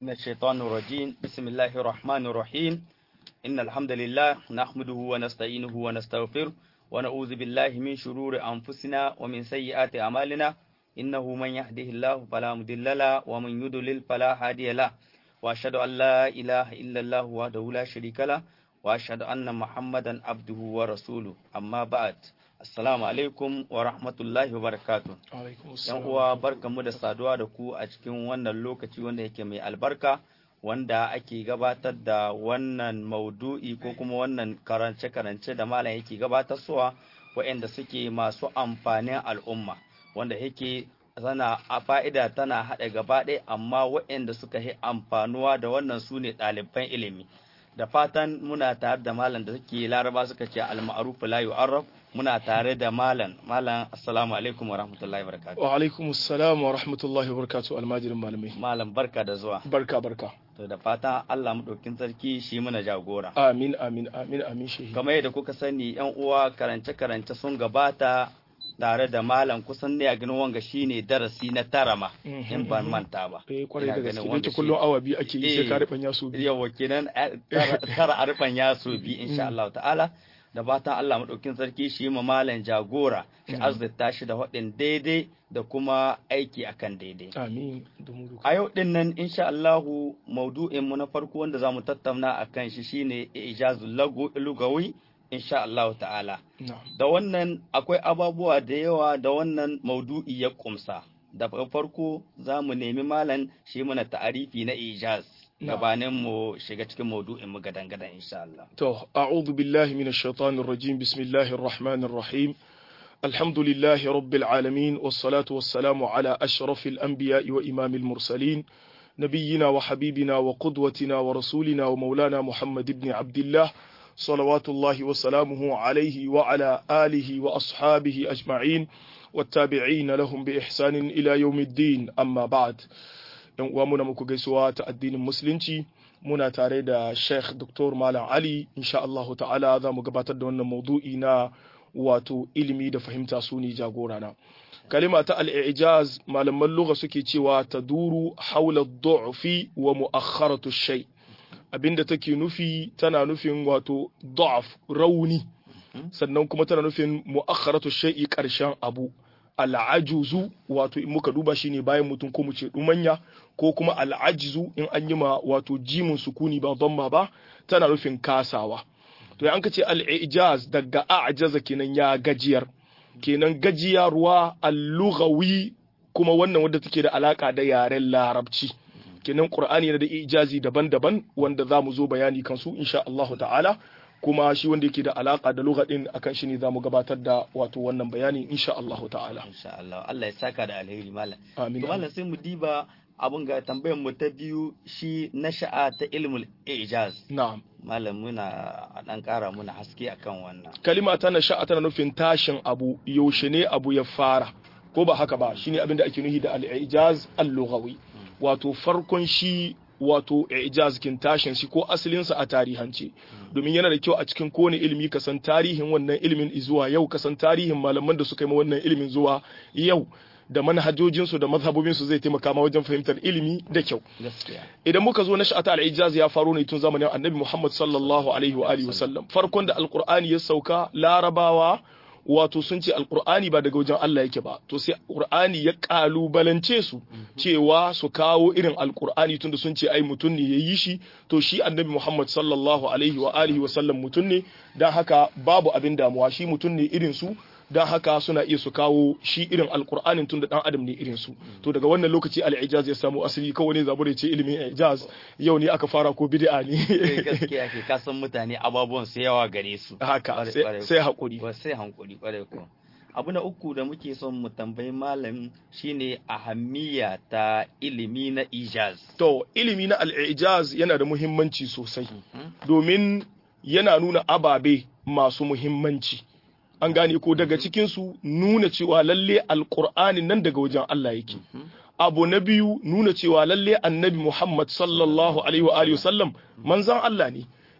من الشيطان الرجيم بسم الله الرحمن الرحيم إن الحمد لله نحمده ونستعينه ونستغفره ونعوذ بالله من شرور أنفسنا ومن سيئات أعمالنا إنه من يهده الله فلا مضل له ومن يضلل فلا هادي له وأشهد أن لا إله إلا الله وحده لا شريك له وأشهد أن محمدا عبده ورسوله أما بعد Assalamu alaikum wa rahmatullahi wa barakatu. ‘Yan uwa barkanmu da saduwa da ku a cikin wannan lokaci wanda yake mai albarka wanda ake gabatar da wannan maudu'i ko kuma wannan karance-karance da malam yake gabatarsuwa waɗanda suke masu amfanin al'umma wanda yake tana a fa'ida tana haɗa gaba ɗaya amma waɗanda suka yi amfanuwa da wannan su ne ɗaliban ilimi. Da fatan muna tare da malam da suke laraba suka ce al-ma'ruf la yu'arraf muna tare da malam malam assalamu alaikum wa rahmatullahi wa barakatuh wa alaikum assalam wa rahmatullahi wa barakatuh almajirin malamai malam barka da zuwa barka barka to da fatan Allah madaukin sarki shi muna jagora amin amin amin amin shehi kamar yadda kuka sani yan uwa karance karance sun gabata tare da malam kusan ne a ganin wanga shine darasi na tara ma in ban manta ba eh kwarai da gaske wanda kullum awa biyu ake yi sai ka rufan yaso biyu yawa kenan tara a rufan yaso biyu insha Allah ta'ala da fatan Allah maɗaukin sarki shi ma malam jagora shi azzata shi da waɗin daidai da kuma aiki akan daidai. Amin. A yau ɗin nan insha Allahu maudu'in mu na farko wanda za mu tattauna a kan shi shine ijazul lugawi insha Allah ta'ala. Da wannan akwai ababuwa da yawa da wannan maudu'i ya kumsa. Da farko za mu nemi malam shi muna ta'arifi na ijaz. gabanin mu shiga cikin maudu'in mu gadan gadan insha Allah. To, a'udhu billahi minash shaitanir rajim. Bismillahir rahmanir rahim. Alhamdulillahi rabbil alamin was-salatu was-salamu ala ashrafil anbiya'i wa imamil mursalin. نبينا وحبيبنا وقدوتنا ورسولنا ومولانا محمد بن عبد الله صلوات الله وسلامه عليه وعلى آله وأصحابه أجمعين والتابعين لهم بإحسان إلى يوم الدين أما بعد yan uwa muna muku gaisuwa ta addinin musulunci muna tare da Sheikh Dr. Malam Ali insha Allah ta'ala za mu gabatar da wannan maudu'i na wato ilimi da fahimta su ne jagora na kalima ta al-i'jaz malaman lugha suke cewa taduru haula du'fi wa mu'akhkharatu shay abinda take nufi tana nufin wato da'af rauni sannan kuma tana nufin mu'akhkharatu shay'i karshen abu al'ajuzu wato in muka duba shine bayan mutum ko mu ce dumanya ko kuma al'ajizu in an yi ma wato jimin sukuni ba dhamma ba tana nufin kasawa to an ka ce al'ijaz daga a'jaza kenan ya gajiyar kenan gajiyarwa al-lughawi kuma wannan wadda take da alaka da yaren larabci kenan qur'ani yana da ijazi daban-daban wanda za mu zo bayani kansu insha Allah ta'ala kuma shi wanda yake da alaka da lugha din akan shi ne zamu gabatar da wato wannan bayani insha Allah ta'ala insha Allah Allah ya saka da alheri malam amin to malam sai mu diba abun ga tambayar mu ta biyu shi nasha'a ta ilmul ijaz na'am malam muna a dan kara muna haske akan wannan kalima ta nasha'a tana nufin tashin abu yaushe ne abu ya fara ko ba haka ba shine abin da ake nuhi da al-ijaz al-lughawi wato farkon shi wato ijaz kin tashin shi ko asalinsa a tarihance domin yana da kyau a cikin kowane ilimi ka san tarihin wannan ilimin zuwa yau ka san tarihin malaman da suka yi wannan ilimin zuwa yau da manhajojinsu da mazhabobinsu zai taimaka ma wajen fahimtar ilimi da kyau idan muka zo na sha'ata al-ijaz ya faro ne tun zamanin annabi Muhammad sallallahu alaihi wa alihi wasallam farkon da alqur'ani ya sauka larabawa wato sun ce alkur'ani ba daga wajen Allah yake ba to sai alkur'ani ya kalubalance su cewa su kawo irin alkur'ani tunda sun ce ai mutum ne ya yi shi to shi annabi Muhammad sallallahu alaihi wa alihi wa sallam mutum ne dan haka babu abin damuwa shi mutum ne irin su dan haka suna iya su kawo shi irin alkur'anin tunda dan adam ne irin su to daga wannan lokaci al-ijaz ya samu asali kawai ne zabure ce ilimin ijaz yau ne aka fara ko bid'a ne gaskiya ke kasan mutane ababuwan su yawa gare su haka sai hakuri sai hankuri kwarai ko abu na uku da muke son mu tambayi malam shine ahammiya ta ilimi na ijaz to ilimi na al-ijaz yana da muhimmanci sosai domin yana nuna ababe masu muhimmanci an gane ko daga cikinsu nuna cewa lalle alkur'ani nan daga wajen Allah yake abu na biyu nuna cewa lalle annabi Muhammad sallallahu alaihi wa alihi wasallam manzon Allah ne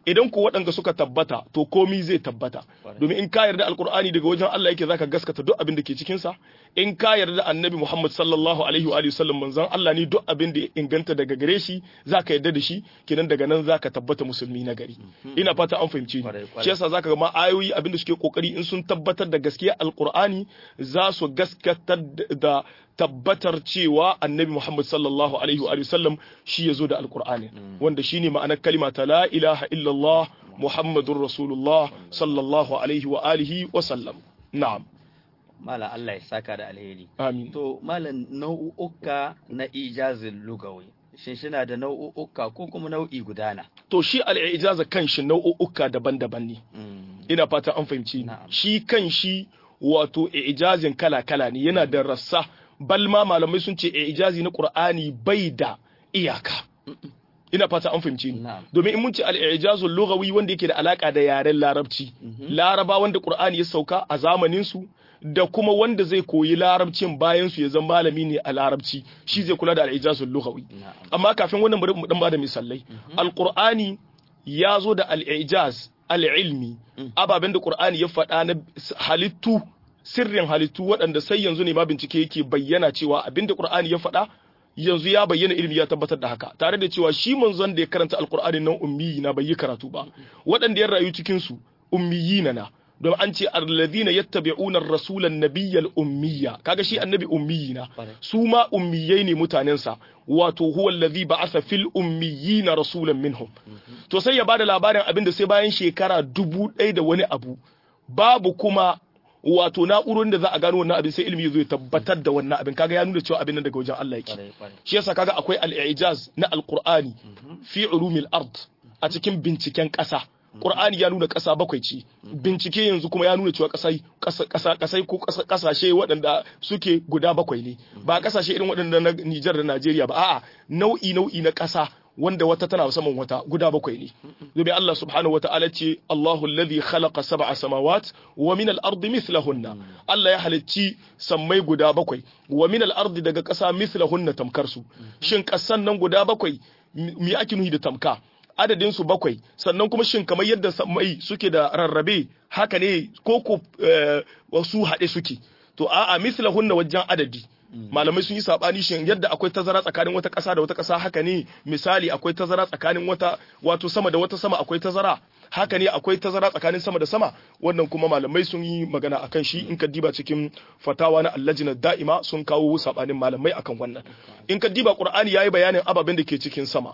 idan ku waɗanda suka tabbata to komi zai tabbata domin in ka yarda alkur'ani daga wajen Allah yake zaka gaskata duk abin da ke cikin sa in ka yarda annabi Muhammad sallallahu alaihi wa alihi sallam manzon Allah ne duk abin da ya inganta daga gare shi zaka yarda da shi kenan daga nan zaka tabbata musulmi na gari ina fata an fahimce ni shi yasa zaka ga ma ayoyi abin da suke kokari in sun tabbatar da gaskiya alkur'ani za su gaskatar da tabbatar cewa annabi Muhammad sallallahu alaihi wa sallam shi ya zo da alkur'ani wanda shine ma'anar kalima ta la ilaha illallah muhammadur rasulullah sallallahu alaihi wa alihi wa sallam na'am Malam Allah ya saka da alheri. amin To malam nau'uka na ijazin lugawi. Shin shina da nau'uka ko kuma nau'i gudana? to shi al-ijaza kanshi nau'uka daban-daban ne ina fata an fahimci Na'am. shi kanshi wato ijazin kala-kala ne yana da rassa balma malamai sun ce ijazi na qur'ani bai da iyaka ina fata an fahimci ni Na'am. domin in mun ce al-ijazul lughawi wanda yake da alaka da yaren larabci laraba wanda qur'ani ya sauka a zamanin su da kuma wanda zai koyi larabcin bayan su ya zama malami ne a larabci shi zai kula da al-ijazul lughawi Na'am. amma kafin wannan bari mu dan bada misalai alqur'ani ya zo da al-ijaz al-ilmi ababen da qur'ani ya faɗa na halittu sirrin halittu waɗanda sai yanzu ne ma bincike yake bayyana cewa abinda qur'ani ya faɗa yanzu ya bayyana ilimi ya tabbatar da haka tare da cewa shi manzon da ya karanta alqur'ani nan ummi na bai yi karatu ba waɗanda ya rayu cikin su ummiyina na don an ce alladhina yattabi'una ar-rasula an-nabiyyal ummiya kaga shi annabi ummiyina Ƙwarai. su ma ummiyai ne mutanensa wato huwa allazi ba'atha fil ummiyina rasulan minhum to sai ya bada labarin abin da sai bayan shekara dubu ɗaya da wani abu babu kuma wato na'urorin da za a gano wannan abin sai ilimi ya zo ya tabbatar da wannan abin kaga ya nuna cewa abin nan daga wajen Allah yake Kwarai, kwarai. shi yasa kaga akwai al-i'jaz na al-qur'ani fi ulumil ard a cikin binciken ƙasa Qur'ani ya nuna ƙasa bakwai ce bincike yanzu kuma ya nuna cewa ƙasai ƙasa ƙasa ƙasai ko ƙasa- ƙasashe waɗanda suke guda bakwai ne ba ƙasashe irin waɗanda na Nijar da Najeriya ba a'a nau'i nau'i na ƙasa wanda wata tana saman wata guda bakwai ne domin Allah subhanahu wataala ce Allahu alladhi khalaqa sab'a samawat wa min al-ardi mithlahunna Allah ya halicci sammai guda bakwai wa min al-ardi daga ƙasa mithlahunna tamkar su shin ƙasan nan guda bakwai me ake nuhi da tamka adadin su bakwai sannan kuma shin kamar yadda sammai suke da rarrabe haka ne ko ko eh, wasu haɗe suke to a'a mithlahunna wajen adadi malamai sun yi sabani shin yadda akwai tazara tsakanin wata ƙasa da wata ƙasa haka ne misali akwai tazara tsakanin wata wato sama da wata sama akwai tazara haka ne akwai tazara tsakanin sama da sama wannan kuma malamai sun yi magana akan shi in ka diba cikin fatawa na allajina da'ima sun kawo sabanin malamai akan wannan in ka diba qur'ani yayi bayanin ababen da ke cikin sama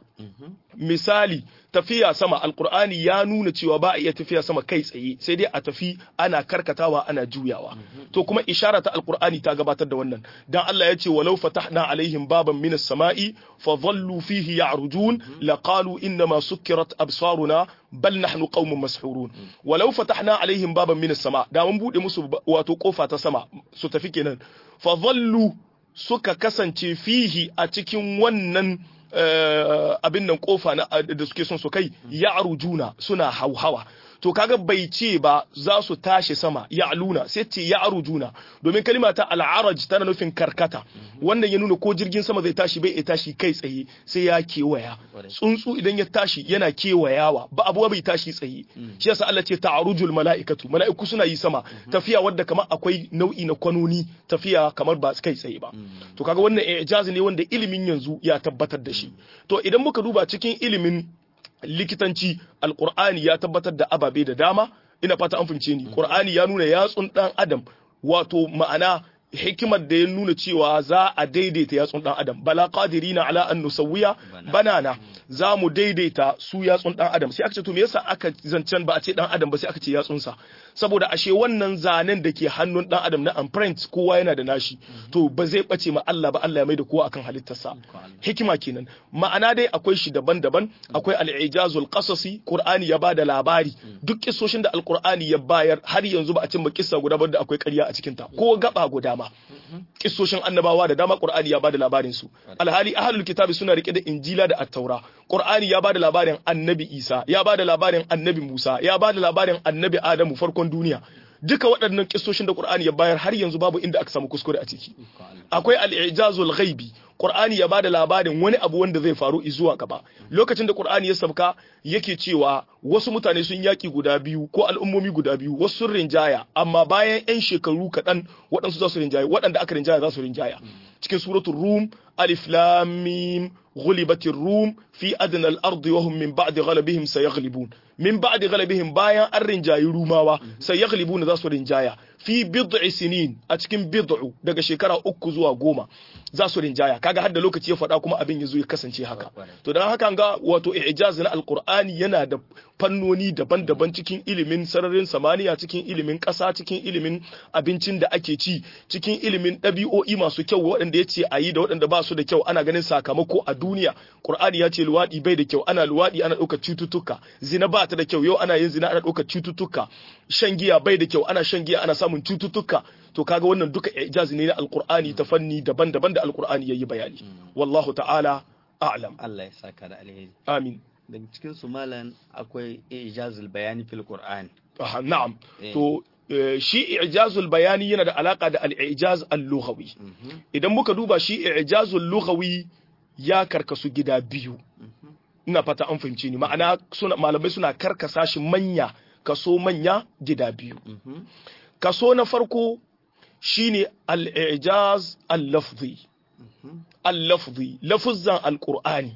misali tafiya sama alqur'ani ya nuna cewa ba a iya tafiya sama kai tsaye sai dai a tafi ana karkatawa ana juyawa to kuma ishara ta alqur'ani ta gabatar da wannan dan Allah ya ce walau fatahna alaihim baban minas sama'i fa dhallu fihi ya'rujun laqalu innama sukkirat absaruna bal nahnu qaumun mashhurun walau fatahna alaihim baban minas sama da mun bude musu wato kofa ta sama su tafi kenan fa dhallu suka kasance fihi a cikin wannan abin nan kofa na da suke son su kai ya arujuna suna hauhawa to kaga bai ce ba za su tashi sama ya aluna sai ce ya arujuna domin kalima ta al'araj tana nufin karkata wannan ya nuna ko jirgin sama zai tashi bai iya tashi kai tsaye sai ya kewaya tsuntsu idan ya tashi yana kewayawa ba abuwa bai tashi tsaye shi yasa Allah ce ta'arujul mala'ikatu mala'iku suna yi sama tafiya wadda kamar akwai nau'i na kwanoni tafiya kamar ba kai tsaye ba to kaga wannan ijazi ne wanda ilimin yanzu ya tabbatar da shi to idan muka duba cikin ilimin likitanci alkur'ani ya tabbatar da ababe da dama ina fata an fahimce ni qur'ani ya nuna yatsun dan adam wato ma'ana hikimar da ya nuna cewa za a daidaita yatsun dan adam bala qadirina ala an nusawwiya banana za mu daidaita su yatsun dan adam sai aka ce to me yasa aka zancen ba a ce dan adam ba sai aka ce yatsunsa saboda ashe wannan zanen da ke hannun dan adam na imprint kowa yana da nashi to ba zai bace ma Allah ba Allah ya maida kowa akan halittarsa hikima kenan ma'ana dai akwai shi daban-daban akwai al-ijazul qasasi qur'ani ya bada labari duk kissoshin da al-qur'ani ya bayar har yanzu ba a cimma kissa guda ba da akwai ƙarya a cikin ta ko gaba guda ma kissoshin annabawa da dama qur'ani ya bada labarin su alhali ahlul kitabi suna rike da injila da at-taura qur'ani ya bada labarin annabi isa ya bada labarin annabi musa ya bada labarin annabi adamu farkon duniya duka waɗannan kissoshin da Qur'ani ya bayar har yanzu babu inda aka samu kuskure a ciki akwai al-i'jazul ghaibi Qur'ani ya bada labarin wani abu wanda zai faru zuwa gaba lokacin da Qur'ani ya sabka yake cewa wasu mutane sun yaki guda biyu ko al'ummomi guda biyu wasu sun rinjaya amma bayan 'yan shekaru kaɗan waɗansu za su rinjaya waɗanda aka rinjaya za su rinjaya cikin suratul rum alif lam mim ghulibatir rum fi adna al-ard wa hum min ba'di ghalabihim sayaghlibun min ba'di ghalabihim bayan an rinjayi rumawa sayaghlibuna za su rinjaya fi bid'i sinin a cikin bid'u daga shekara uku zuwa goma za su rinjaya kaga har da lokaci ya faɗa kuma abin ya zo ya kasance haka to dan haka ga wato i'jaz na alqur'ani yana da fannoni daban-daban cikin ilimin sararin samaniya cikin ilimin ƙasa cikin ilimin abincin da ake ci cikin ilimin ɗabi'o'i masu kyau waɗanda ya ce a yi da waɗanda ba su da kyau ana ganin sakamako a duniya qur'ani ya ce luwaɗi bai da kyau ana luwaɗi ana ɗaukar cututtuka zina ba ta da kyau yau ana yin zina ana ɗaukar cututtuka shan giya bai da kyau ana shan giya ana samun cututtuka to kaga wannan duka ijazi ne na alqur'ani ta fanni daban-daban da alqur'ani yayi bayani wallahu ta'ala a'lam Allah ya saka da alheri amin daga cikin su malan akwai ijazul bayani fil qur'an aha na'am to shi ijazul bayani yana da alaka da al-ijaz al-lughawi idan muka duba shi ijazul lughawi ya karkasu gida biyu ina fata an fahimci ni ma'ana suna malamai suna karkasa shi manya kaso manya gida biyu kaso na farko shine al-ijaz al-lafzi al-lafzi lafuzan al-qur'ani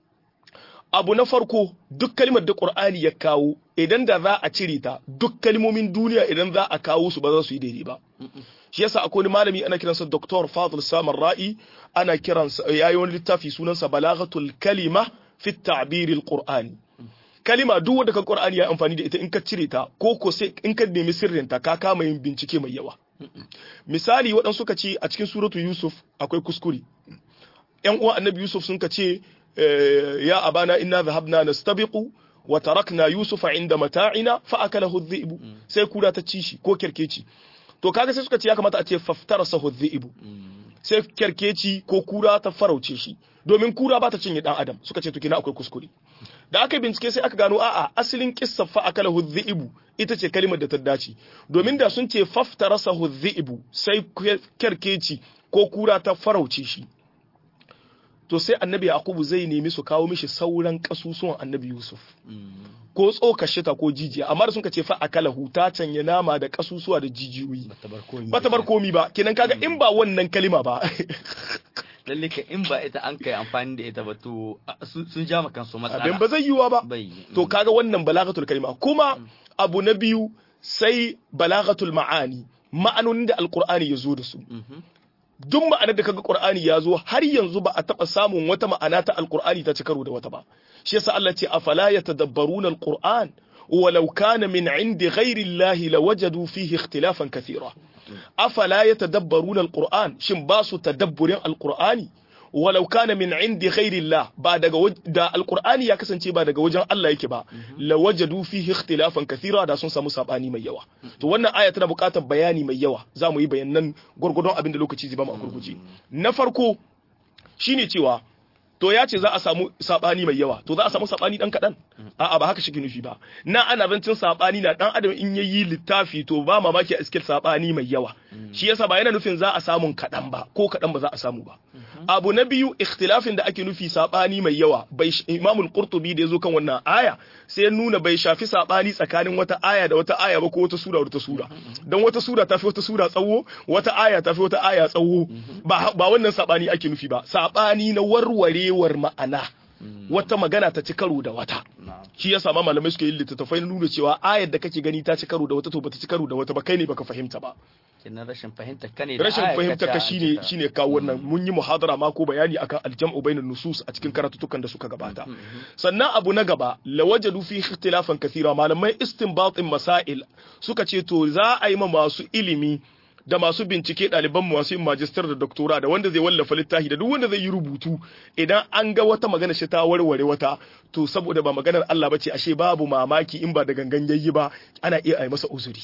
abu na farko duk kalmar da qur'ani ya kawo idan da za a cire ta duk kalmomin duniya idan za a kawo su ba za su yi daidai ba shi yasa akwai wani malami ana kiransa Dr. Fadl Samar Ra'i ana kiransa yayi wani littafi sunansa Balaghatul Kalima fi at-ta'bir al-Qur'ani kalima duk wanda kan Qur'ani ya amfani da ita in ka cire ta ko ko sai in ka nemi sirrin ta ka kama yin bincike mai yawa misali waɗansu suka ce a cikin suratu Yusuf akwai kuskure ƴan uwan Annabi Yusuf sun ka ce ya abana inna dhahabna nastabiqu wa tarakna Yusufa inda mata'ina fa akalahu adh-dhi'bu sai kura ta ci shi ko kerkeci to kaga sai suka ce ya kamata a ce faftarasahu adh-dhi'bu sai kerkeci ko kura ta farauce shi domin kura ba ta cinye dan adam suka ce to kina akwai kuskure da aka bincike sai aka gano a'a asalin kissa fa akalahu dhi'bu ita ce kalimar da ta dace domin da sun ce faftarasahu dhi'bu sai kerkeci ko kura ta farauce shi to sai annabi yaqubu zai nemi su kawo mishi sauran kasusuwan annabi yusuf ko tsoka shita ko jijiya amma da sun ka ce fa akalahu ta canya nama da kasusuwa da jijiyoyi ba ta bar komi ba kenan kaga in ba wannan kalima ba lalle ka in ba ita an kai amfani da ita ba to sun ja maka su matsala abin ba zai yiwa ba bai to kaga wannan balagatul kalima kuma abu na biyu sai balagatul ma'ani ma'anonin da alqur'ani ya zo da su duk ma'anar da kaga Qur'ani ya zo har yanzu ba a taba samun wata ma'ana ta Al-Qur'ani ta ci karo da wata ba shi yasa Allah ce afala yatadabbaruna Al-Qur'an walau kana min indi ghairi Allah lawajadu fihi ikhtilafan kathira afala yatadabbaruna Al-Qur'an shin ba su tadabburin Al-Qur'ani walau kana min indi ghairi Allah ba daga da Al-Qur'ani ya kasance ba daga wajen Allah yake ba lawajadu fihi ikhtilafan kathira da sun samu sabani mai yawa to wannan aya tana buƙatar bayani mai yawa za mu yi bayanan gurgurdon abin da lokaci zai ba mu a gurguje na farko shine cewa to ya ce za a samu sabani mai yawa to za a samu sabani dan kadan a'a ba haka shi nufi ba na ana zancin sabani na dan adam in yayi littafi to ba mamaki a iskil sabani mai yawa shi yasa ba yana nufin za a samu kadan ba ko kadan ba za a samu ba abu na biyu ikhtilafin da ake nufi sabani mai yawa bai imamul qurtubi da yazo kan wannan aya sai ya nuna bai shafi sabani tsakanin wata aya da wata aya ba ko wata sura da wata sura dan wata sura tafi wata sura tsawo wata aya tafi wata aya tsawo ba ba wannan sabani ake nufi ba sabani na warwarewar ma'ana wata magana ta ci karo da wata shi ya sama malamai suke yin littattafai nuna cewa ayar da kake gani ta ci karo da wata to bata ci karo da wata ba kai ne baka fahimta ba kenan rashin fahimta ka ne da rashin ayar fahimta ta ka shine ta- shine kawo wannan mun yi muhadara ma ko bayani akan aljam'u bainan nusus a cikin karatutukan da suka gabata sannan abu na gaba lawajadu fi ikhtilafan kathira malamai istinbatin masail suka ce to za a yi ma masu ilimi da masu bincike ɗaliban mu masu yin majistar da doktora da wanda zai wallafa littafi da duk wanda zai yi rubutu idan an ga wata magana shi ta warware wata to saboda ba maganar Allah bace ashe babu mamaki in ba da gangan yayi ba ana iya ai masa uzuri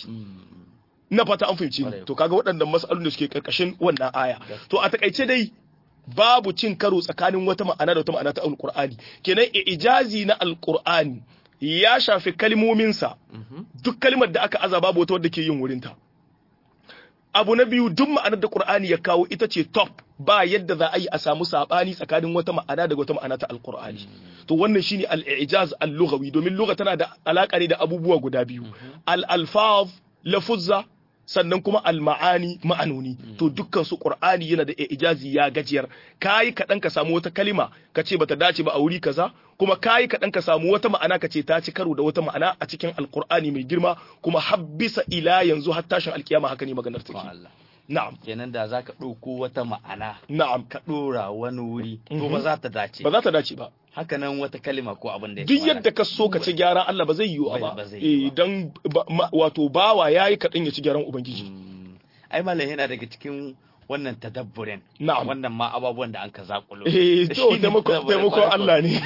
na fata an fahimci ni Kwarai. to kaga waɗannan mas'alolin da suke karkashin wannan aya to a takaice dai babu cin karo tsakanin wata ma'ana da wata ma'ana ta alqur'ani kenan ijazi na alqur'ani ya shafi kalmominsa duk kalmar da aka aza babu wata wadda ke yin wurinta abu na biyu duk ma'anar da Qur'ani ya kawo ita ce top ba yadda za a yi a samu sabani tsakanin wata ma'ana daga wata ma'ana ta alqur'ani to wannan shine al-i'jaz al-lughawi domin lugha tana da alaka ne da abubuwa guda biyu al-alfaz lafuzza sannan kuma al-ma'ani ma'anoni to dukkan su qur'ani yana da ijazi ya gajiyar kai kadan ka samu wata kalima ka ce bata dace ba a wuri kaza kuma kai kadan ka samu wata ma'ana ka ce ta ci karo da wata ma'ana a cikin alqur'ani mai girma kuma habbisa ila yanzu har tashin alkiyama haka ne maganar take Allah na'am kenan da zaka ɗauko wata ma'ana na'am ka ɗora wani wuri to Mhm. ba za ta dace ba za ta dace ba haka nan wata kalima ko abin da ya duk kamata. yadda ka so ka ci gyaran Allah ba zai yiwu Ba- ba ba zai yiwu eh dan ba- ma- wato bawa yayi kadan ya ci gyaran ubangiji Mm. ai malam yana daga cikin wannan tadabburin na'am wannan ma ababuwan da an ka zakulo eh to Shine taimako tadabburin taimako farko. Allah ne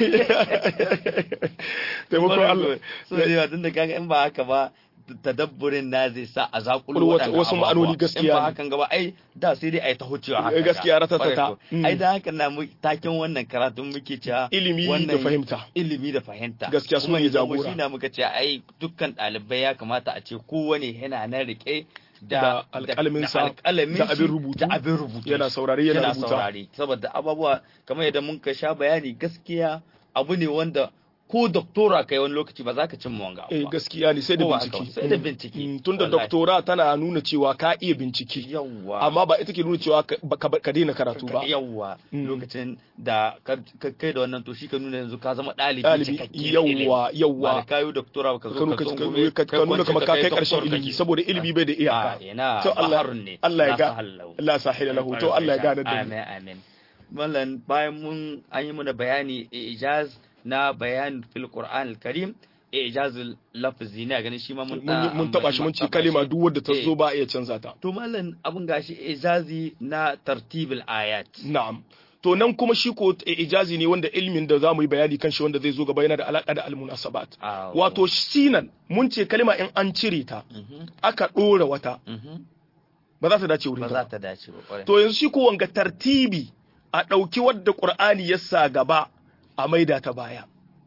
taimako Allah so da yawa tun da kaga in ba haka ba tadabburin na zai sa a zakulo Wasu- waɗannan wasu ababuwa. ma'anoni gaskiya in ba ne. hakan gaba ai da sai dai ai ta hucewa haka Gaskiya ratatata. Kwarai ko. Mm. ai da haka na mu taken wannan karatun muke cewa ilimi da wannan fahimta ilimi da fahimta Gaskiya su Kuma ne ya zama jagora. shi na muka ce ai dukkan ɗalibai ya kamata a ce kowane yana nan rike Da da alƙalaminsa, da alƙalamin da abin shi, rubutu. da abin rubutu yana saurare yana rubuta saurare saboda ababuwa kamar yadda mun ka sha bayani gaskiya abu ne wanda ko doktora kai wani lokaci ba za ka cimma wanga abu eh ba. gaskiya ne sai da Ko ba haka bincike ba, sai da Mm. bincike. Mm, tunda Wallahi. doktora tana nuna cewa ka iya bincike yawwa amma ba ita ke nuna cewa ka ba- ka ka daina karatu ba yawwa Mm. lokacin da ka ka- kai da wannan to shi ka nuna yanzu ka zama ɗalibi ɗalibi cikakken yawwa ilimi. ba yawwa da kayo doktora ba ka ka zo nuna ka ka- tsungume ka- ka nuna kamar ka kai karshen doktor ilimi kake. saboda ilimi bai da a iyaka ina to Allah baharun ne Allah ya la ga sahallau. la sahila lahu to Allah ya gane da mu amin amin mallan bayan mun an yi muna bayani ijaz na bayan fil qur'an al karim ijazul lafzi ne ganin shi ma mun mun yi- mun taba shi mun ci kalima duk wadda ta zo ba a iya canza ta to mallan abun gashi ijazi na tartibul ayat na'am to nan kuma shi ko ijazi ne wanda ilmin da zamu yi bayani kan shi wanda zai zo gaba yana da alaka da almunasabat Ah, wato sinan mun ce kalima in an cire ta mhm, aka dora wata mhm. ba za ta dace ba wurin za ta ta dace ba kwarai to yanzu shi ko wanga tartibi a ɗauki wadda Qur'ani ya sa gaba a maida ta baya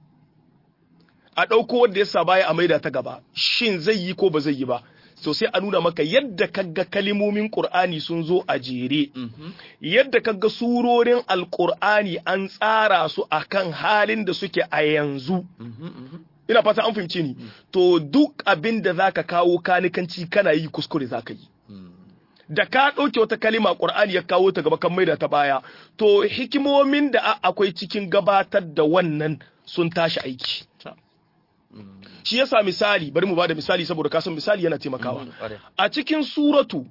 a ɗauko wadda ya sa baya a maida ta gaba shin zai yi ko ba zai yi ba so sai a nuna maka yadda kaga kalimomin Qur'ani sun zo a jere Mhm, yadda kaga surorin alkur'ani an tsara su akan halin da suke a yanzu mhm, mhm. ina fata an fahimce ni to duk abin da zaka kawo kanikanci kana yi kuskure zaka yi Mm. da ka ɗauke wata kalima ƙur'ani ya kawo ta gaba kan maida ta baya to hikimomin da a- akwai cikin gabatar da wannan sun tashi aiki Ta. Mm. shi yasa misali bari mu bada misali saboda kasan misali yana taimakawa Mhm, kwarai. a cikin suratu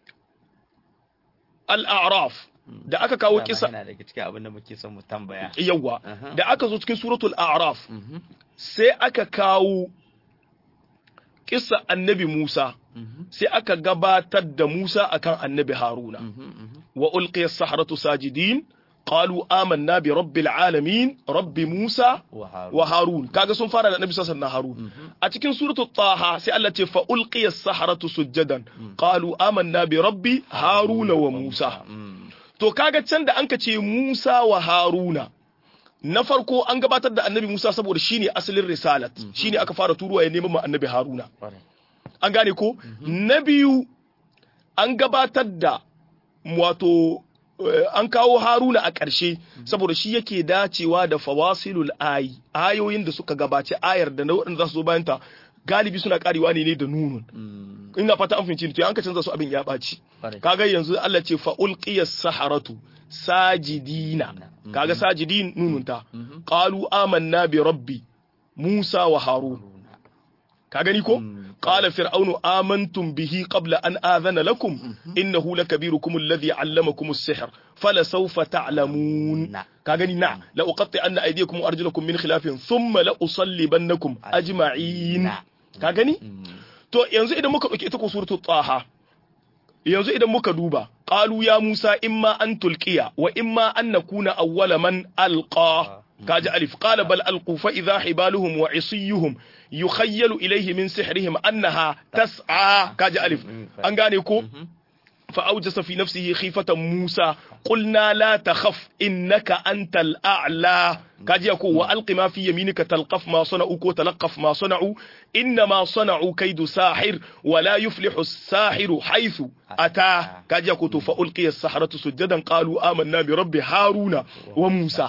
al-a'raf da aka kawo Dama kisa yana daga cikin abin da muke son mu tambaya yawwa Aha. da aka zo cikin suratul a'raf Mhm, sai aka kawo kissa annabi Musa mhm, sai aka gabatar da Musa akan annabi Haruna mhm, mhm. wa ulqiya as-sahratu sajidin qalu amanna bi rabbil alamin rabbi Musa wa Harun. wa Harun kaga sun fara da annabi sallallahu alaihi wasallam Harun Mhm. a cikin suratul Taha sai Allah ce fa ulqiya as-sahratu sujadan qalu amanna bi rabbi Haruna wa Musa Mm. To kaga can da anka ce Musa wa Haruna na farko an gabatar da annabi Musa saboda shine asalin risalat shine aka fara turuwa ya neman ma annabi Haruna Kwarai. an gane ko na biyu an gabatar da wato eh, an kawo Haruna a ƙarshe saboda shi yake dacewa da fawasilul ayi ayoyin da suka gabace ayar da na waɗanda za su zo bayan ta galibi suna karewa ne ne da nunun Mm. ina fata an fahimci ni, to an ka canza su abin ya ɓaci Kwarai. kaga yanzu Allah ce fa ulqiyas saharatu sajidina Mhm. kaga sajidin nununta Mhm. qalu amanna bi rabbi Musa wa Harun ka gani ko Mm. qala fir'aunu amantum bihi qabla an adhana lakum innahu lakabirukum alladhi 'allamakum as-sihr fala sawfa ta'lamun Na. ka gani na la uqatti anna aydiyakum wa arjulakum min khilafin thumma la usallibannakum ajma'in Na. ka gani Mm. To yanzu idan muka ɗauki ita ko suratul Taha yanzu idan muka duba qalu ya Musa imma an tulqiya wa imma an nakuna awwala man alqa kaji alif qala bal alqu fa idha hibaluhum wa isiyuhum yukhayyalu ilayhi min sihrihim annaha tas'a kaji alif an gane ko فأوجس في نفسه خيفة موسى قلنا لا تخف إنك أنت الأعلى كاجي يقول وألق ما في يمينك تلقف ما صنعوا وتلقف ما صنعوا إنما صنعوا كيد ساحر ولا يفلح الساحر حيث أتى كاجي يقول فألقي السحرة سجدا قالوا آمنا برب هارون وموسى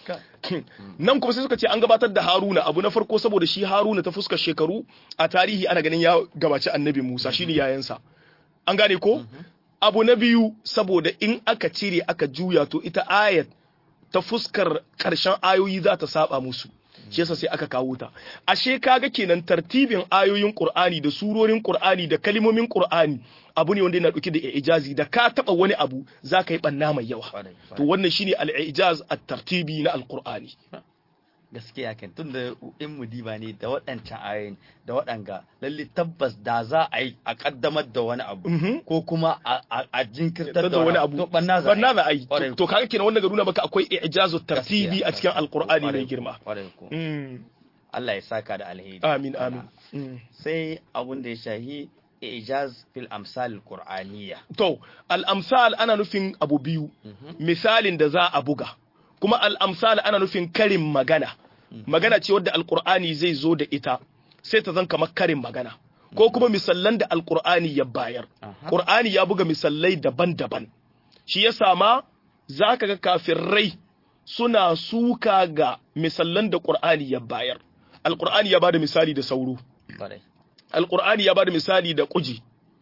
nan kuma sai suka ce an gabatar da Haruna abu na farko saboda shi Haruna ta fuskar shekaru a tarihi ana ganin ya gabaci annabi Musa shine yayansa an gane ko abu na biyu saboda in aka cire aka juya to ita ayat ta fuskar ƙarshen ayoyi za ta saba musu shi yasa sai aka kawo ta ashe kaga kenan tartibin ayoyin Qur'ani da surorin Qur'ani da kalimomin Qur'ani abu ne wanda yana dauke da ijazi da ka taba wani abu za ka yi banna mai yawa to wannan shine al-ijaz at-tartibi na al-Qur'ani gaskiya kan tun da in mudiba ne da waɗancan ayoyin da waɗanga lalle tabbas da za a yi a kaddamar da wani abu ko kuma a jinkirtar da wani abu banna za a yi to kaga kenan wannan ga nuna maka akwai ijazu tartibi a cikin alqur'ani mai girma Allah ya saka da alheri amin amin sai abun da ya shahi ijaz fil amsal qur'aniyya to al amsal ana nufin abu biyu misalin da za a buga kuma al amsal ana nufin karin magana magana ce wadda alqur'ani zai zo da ita sai ta zan kamar karin magana ko kuma misallan da alqur'ani ya bayar qur'ani ya buga misallai daban-daban shi ya sama zaka ga kafirai suna suka ga misallan da qur'ani ya bayar alqur'ani ya bada misali da sauro alqur'ani ya bada misali da kuji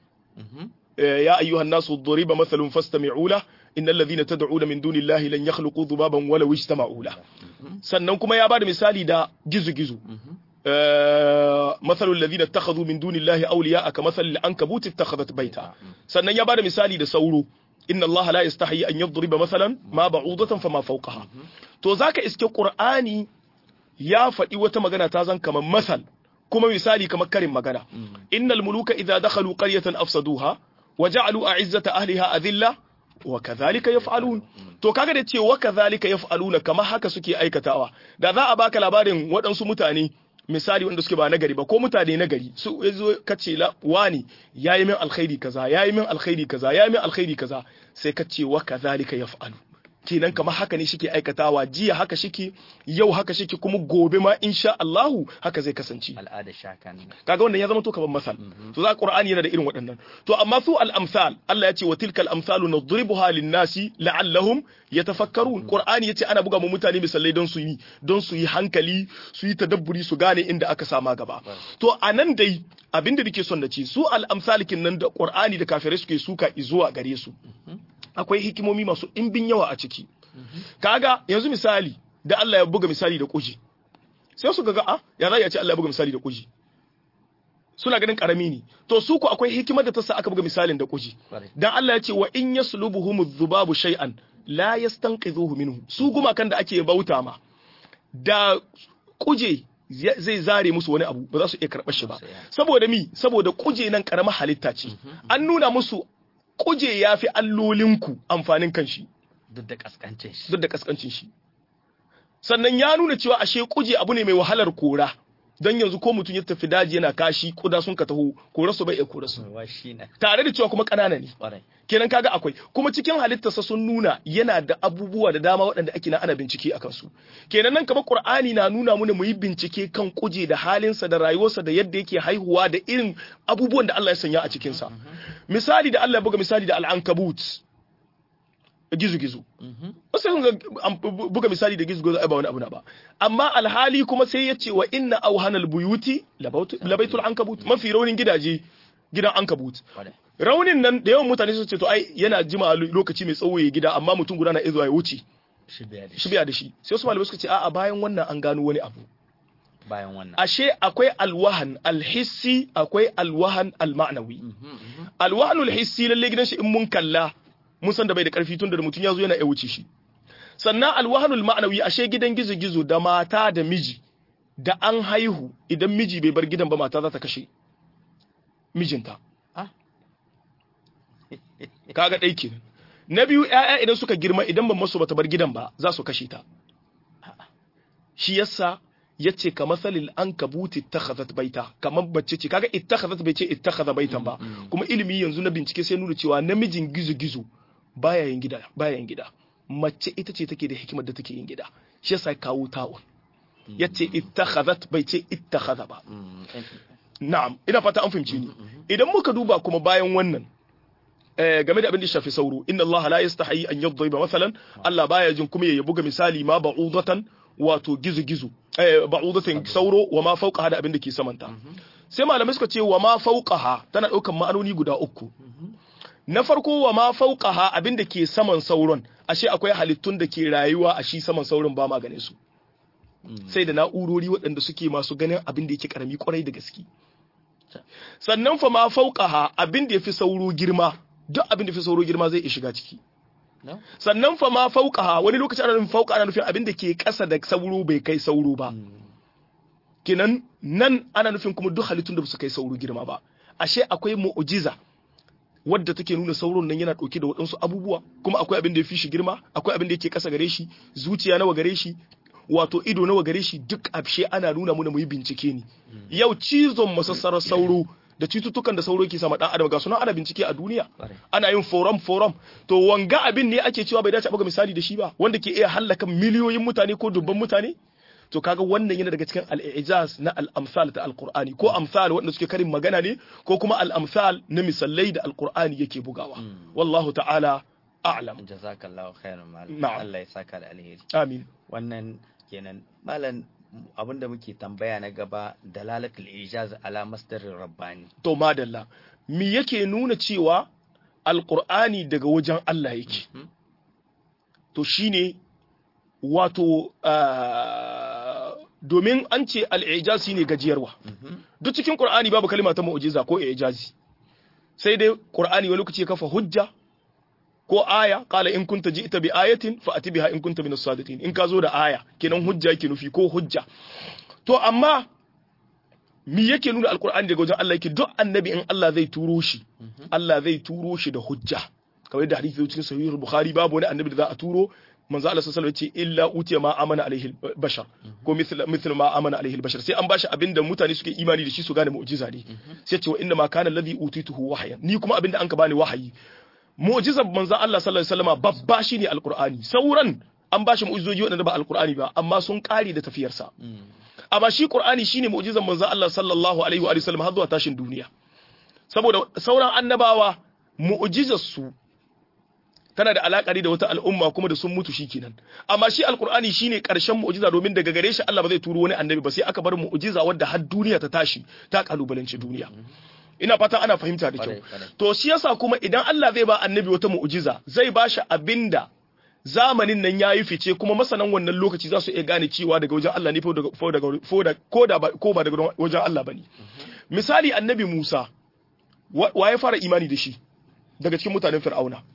ya ayyuhan nasu duriba mathalun fastami'u la innal ladhina tad'una min dunillahi lan yakhluqu dhubaban walaw ijtama'u la sannan kuma ya bada misali da gizu-gizu mathalul ladhina ittakhadhu min dunillahi awliya'a kamathalil ankabut ittakhadhat bayta sannan ya bada misali da sauro inna allaha la yastahi an yadriba mathalan ma ba'udatan fama fawqaha to zaka iske qur'ani ya faɗi wata magana ta zan kamar masal kuma misali kamar karin magana innal muluka idza dakhalu qaryatan afsaduha wa ja'alu a'izzata ahliha adilla wa kadhalika yaf'alun to kaga da ce wa kadhalika yaf'aluna kamar haka suke aikatawa da za a baka labarin waɗansu mutane misali wanda suke ba nagari ba ko mutane nagari su yazo kace la wani yayi min alkhairi kaza yayi min alkhairi kaza yayi min alkhairi kaza sai kace wa kadhalika yaf'alu kenan kamar haka ne shike aikatawa jiya haka shike yau haka shike kuma gobe ma insha Allahu haka zai kasance al'ada shakan kaga wannan ya zama to kamar masal to za Qur'ani yana da irin waɗannan to amma su al-amsal Allah ya ce wa tilkal amsalu nadribuha lin-nasi la'allahum yatafakkarun Qur'ani yace ana buga mu mutane misalai don su yi don su yi hankali su yi tadabburi su gane inda aka sama gaba to anan dai abinda nake son na ce su al-amsalikin nan da Qur'ani da kafirai suke suka zuwa gare su akwai hikimomi masu ɗimbin yawa a ciki kaga yanzu misali da Allah ya buga misali da kuji sai su ga a ya za ya ce Allah ya buga misali da kuji suna ganin karami ne to su ku akwai hikimar da ta sa aka buga misalin da kuji dan Allah ya ce wa in yaslubuhum dhubabu shay'an la yastanqidhuhu minhu su gumakan da ake bauta ma da kuje zai zare musu wani abu ba za su iya karɓar shi ba saboda mi saboda kuje nan karamar halitta ce an nuna musu kuje ya fi allolinku amfanin kanshi duk da kaskancin shi duk da kaskancin shi sannan ya nuna cewa ashe kuje abu ne mai wahalar kora don yanzu ko mutum ya tafi daji yana kashi kuda sun ka taho kora su bai iya kora su tare da cewa kuma kanana ne kenan kaga akwai kuma cikin halittarsa sun nuna yana da abubuwa da dama waɗanda ake na ana bincike a kansu kenan nan kamar qur'ani na nuna mana mu yi bincike kan kuje da halinsa da rayuwarsa da yadda yake haihuwa da irin abubuwan da Allah ya sanya a cikinsa misali da Allah ya buga misali da al'ankabut gizo-gizo wasu sun buga misali da gizo-gizo ai ba wani abu na ba amma alhali kuma sai ya ce wa inna auhanal buyuti labaitul ankabut mafi raunin gidaje gidan ankabut raunin nan da yawan mutane su ce to ai yana jima lokaci mai tsawo ya gida amma mutum guda na izo ya wuce shi biya da shi sai wasu malamai suka ce a'a bayan wannan an gano wani abu bayan wannan ashe akwai alwahan alhissi akwai alwahan alma'nawi alwahanul hissi lalle gidan shi in mun kalla mun san da bai da karfi tun da mutum ya zo yana ya wuce shi sannan alwahanul ma'nawi ashe gidan gizo-gizo da mata da miji da an haihu idan miji bai bar gidan ba mata za ta kashe mijinta kaga ɗai kenan na biyu ƴaƴa idan suka girma idan ban masu bata bar gidan ba za su kashe ta shi yasa yace ka masalil ankabuti ittakhadhat baita kamar bacce ce kaga ittakhadhat bai ce ittakhadha baitan ba kuma ilimi yanzu na bincike sai nuna cewa namijin gizo gizo baya yin gida baya yin gida mace ita ce take da hikimar da take yin gida shi yasa kawo ta'un yace ittakhadhat bai ce ittakhadha ba na'am ina fata an fahimce ni idan muka duba kuma bayan wannan game da abin da shafi sauro inna Allah la yastahi an yadhiba masalan Allah baya jin kuma ya buga misali ma ba'udatan wato gizo-gizo ba'udatan sauro wa ma fauqaha da abin da ke samanta sai malamai suka ce wa ma fauqaha tana daukan ma'anoni guda uku na farko wa ma fauqaha abin da ke saman sauron ashe akwai halittun da ke rayuwa a shi saman sauron ba ma ganin su sai da na'urori waɗanda suke masu ganin abin da yake karami kwarai da gaske sannan fa ma fauqaha abin da yafi sauro girma duk abin da fi sauro girma zai iya shiga ciki sannan fa ma fauqaha wani lokaci ana nufin fauqa ana nufin abin da ke ƙasa da sauro bai kai sauro ba kinan nan ana nufin kuma duk halittun da ba su kai sauro girma ba ashe akwai mu'jiza wadda take nuna sauron nan yana ɗauke da waɗansu abubuwa kuma akwai abin da ya fi shi girma akwai abin da yake ƙasa gare shi zuciya nawa gare shi wato ido nawa gare shi duk abshe ana nuna muna mu yi bincike ne yau cizon masassarar sauro da cututtukan da sauro ke sama dan adam ga sunan ana bincike a duniya ana yin forum forum to wanga abin ne ake cewa bai dace a buga misali da shi ba wanda ke iya hallaka miliyoyin mutane ko dubban mutane to kaga wannan yana daga cikin al-ijaz na al-amsal ta al-qur'ani ko amsal wanda suke karin magana ne ko kuma al-amsal na misallai da al-qur'ani yake bugawa wallahu ta'ala a'lam jazakallahu khairan malam Na'am. Allah ya saka da alheri amin wannan kenan malam abinda muke tambaya na gaba dalalatul ijaz ala masdarir rabbani to madalla me yake nuna cewa alqur'ani daga wajen Allah yake to shine wato ah, domin an ce al-ijaz shine gajiyarwa duk cikin qur'ani babu kalma ta mu'jiza ko ijazi sai dai qur'ani wani lokaci ya kafa hujja ko aya qala in kunta ji'ta bi ayatin fa ati biha in kunta min as-sadiqin in ka zo da aya kenan hujja yake nufi ko hujja to amma mi yake nuna alqur'ani daga wajen Allah yake duk annabi in Allah zai turo shi Allah zai turo shi da hujja kamar da hadisi cikin sahih bukhari babu wani annabi da za a turo manzo Allah sallallahu alaihi wasallam ya ce illa utiya ma amana alaihi bashar ko mithl mithl ma amana alaihi bashar sai an bashi abinda mutane suke imani da shi su gane mu'jiza ne sai ce wa inna ma kana alladhi utituhu wahyan ni kuma abinda an ka bani wahayi mu'jizar manzo Allah sallallahu alaihi wasallam babba shine alqur'ani sauran an bashi mu'jizoji wadanda ba alqur'ani ba amma sun kare da tafiyarsa amma shi qur'ani shine mu'jizar manzo Allah sallallahu alaihi wa sallam har zuwa tashin duniya saboda sauran annabawa mu'jizar su tana da alaƙari da wata al'umma kuma da sun mutu shi kenan amma shi alkur'ani shine karshen mu'jiza domin daga gare shi Allah ba zai turo wani annabi ba sai aka bar mu'jiza wadda har duniya ta tashi ta kalubalanci duniya ina fata ana fahimta da kyau Kwarai, kwarai. to shi yasa kuma idan Allah zai ba annabi wata mu'jiza zai ba shi abinda zamanin nan yayi fice kuma masanan wannan lokaci za su iya gane cewa daga wajen Allah ne ko daga ko daga ko da ko da ba- ko ba daga wajen Allah bane misali annabi Musa wa wa ya fara imani da shi daga cikin mutanen Fir'auna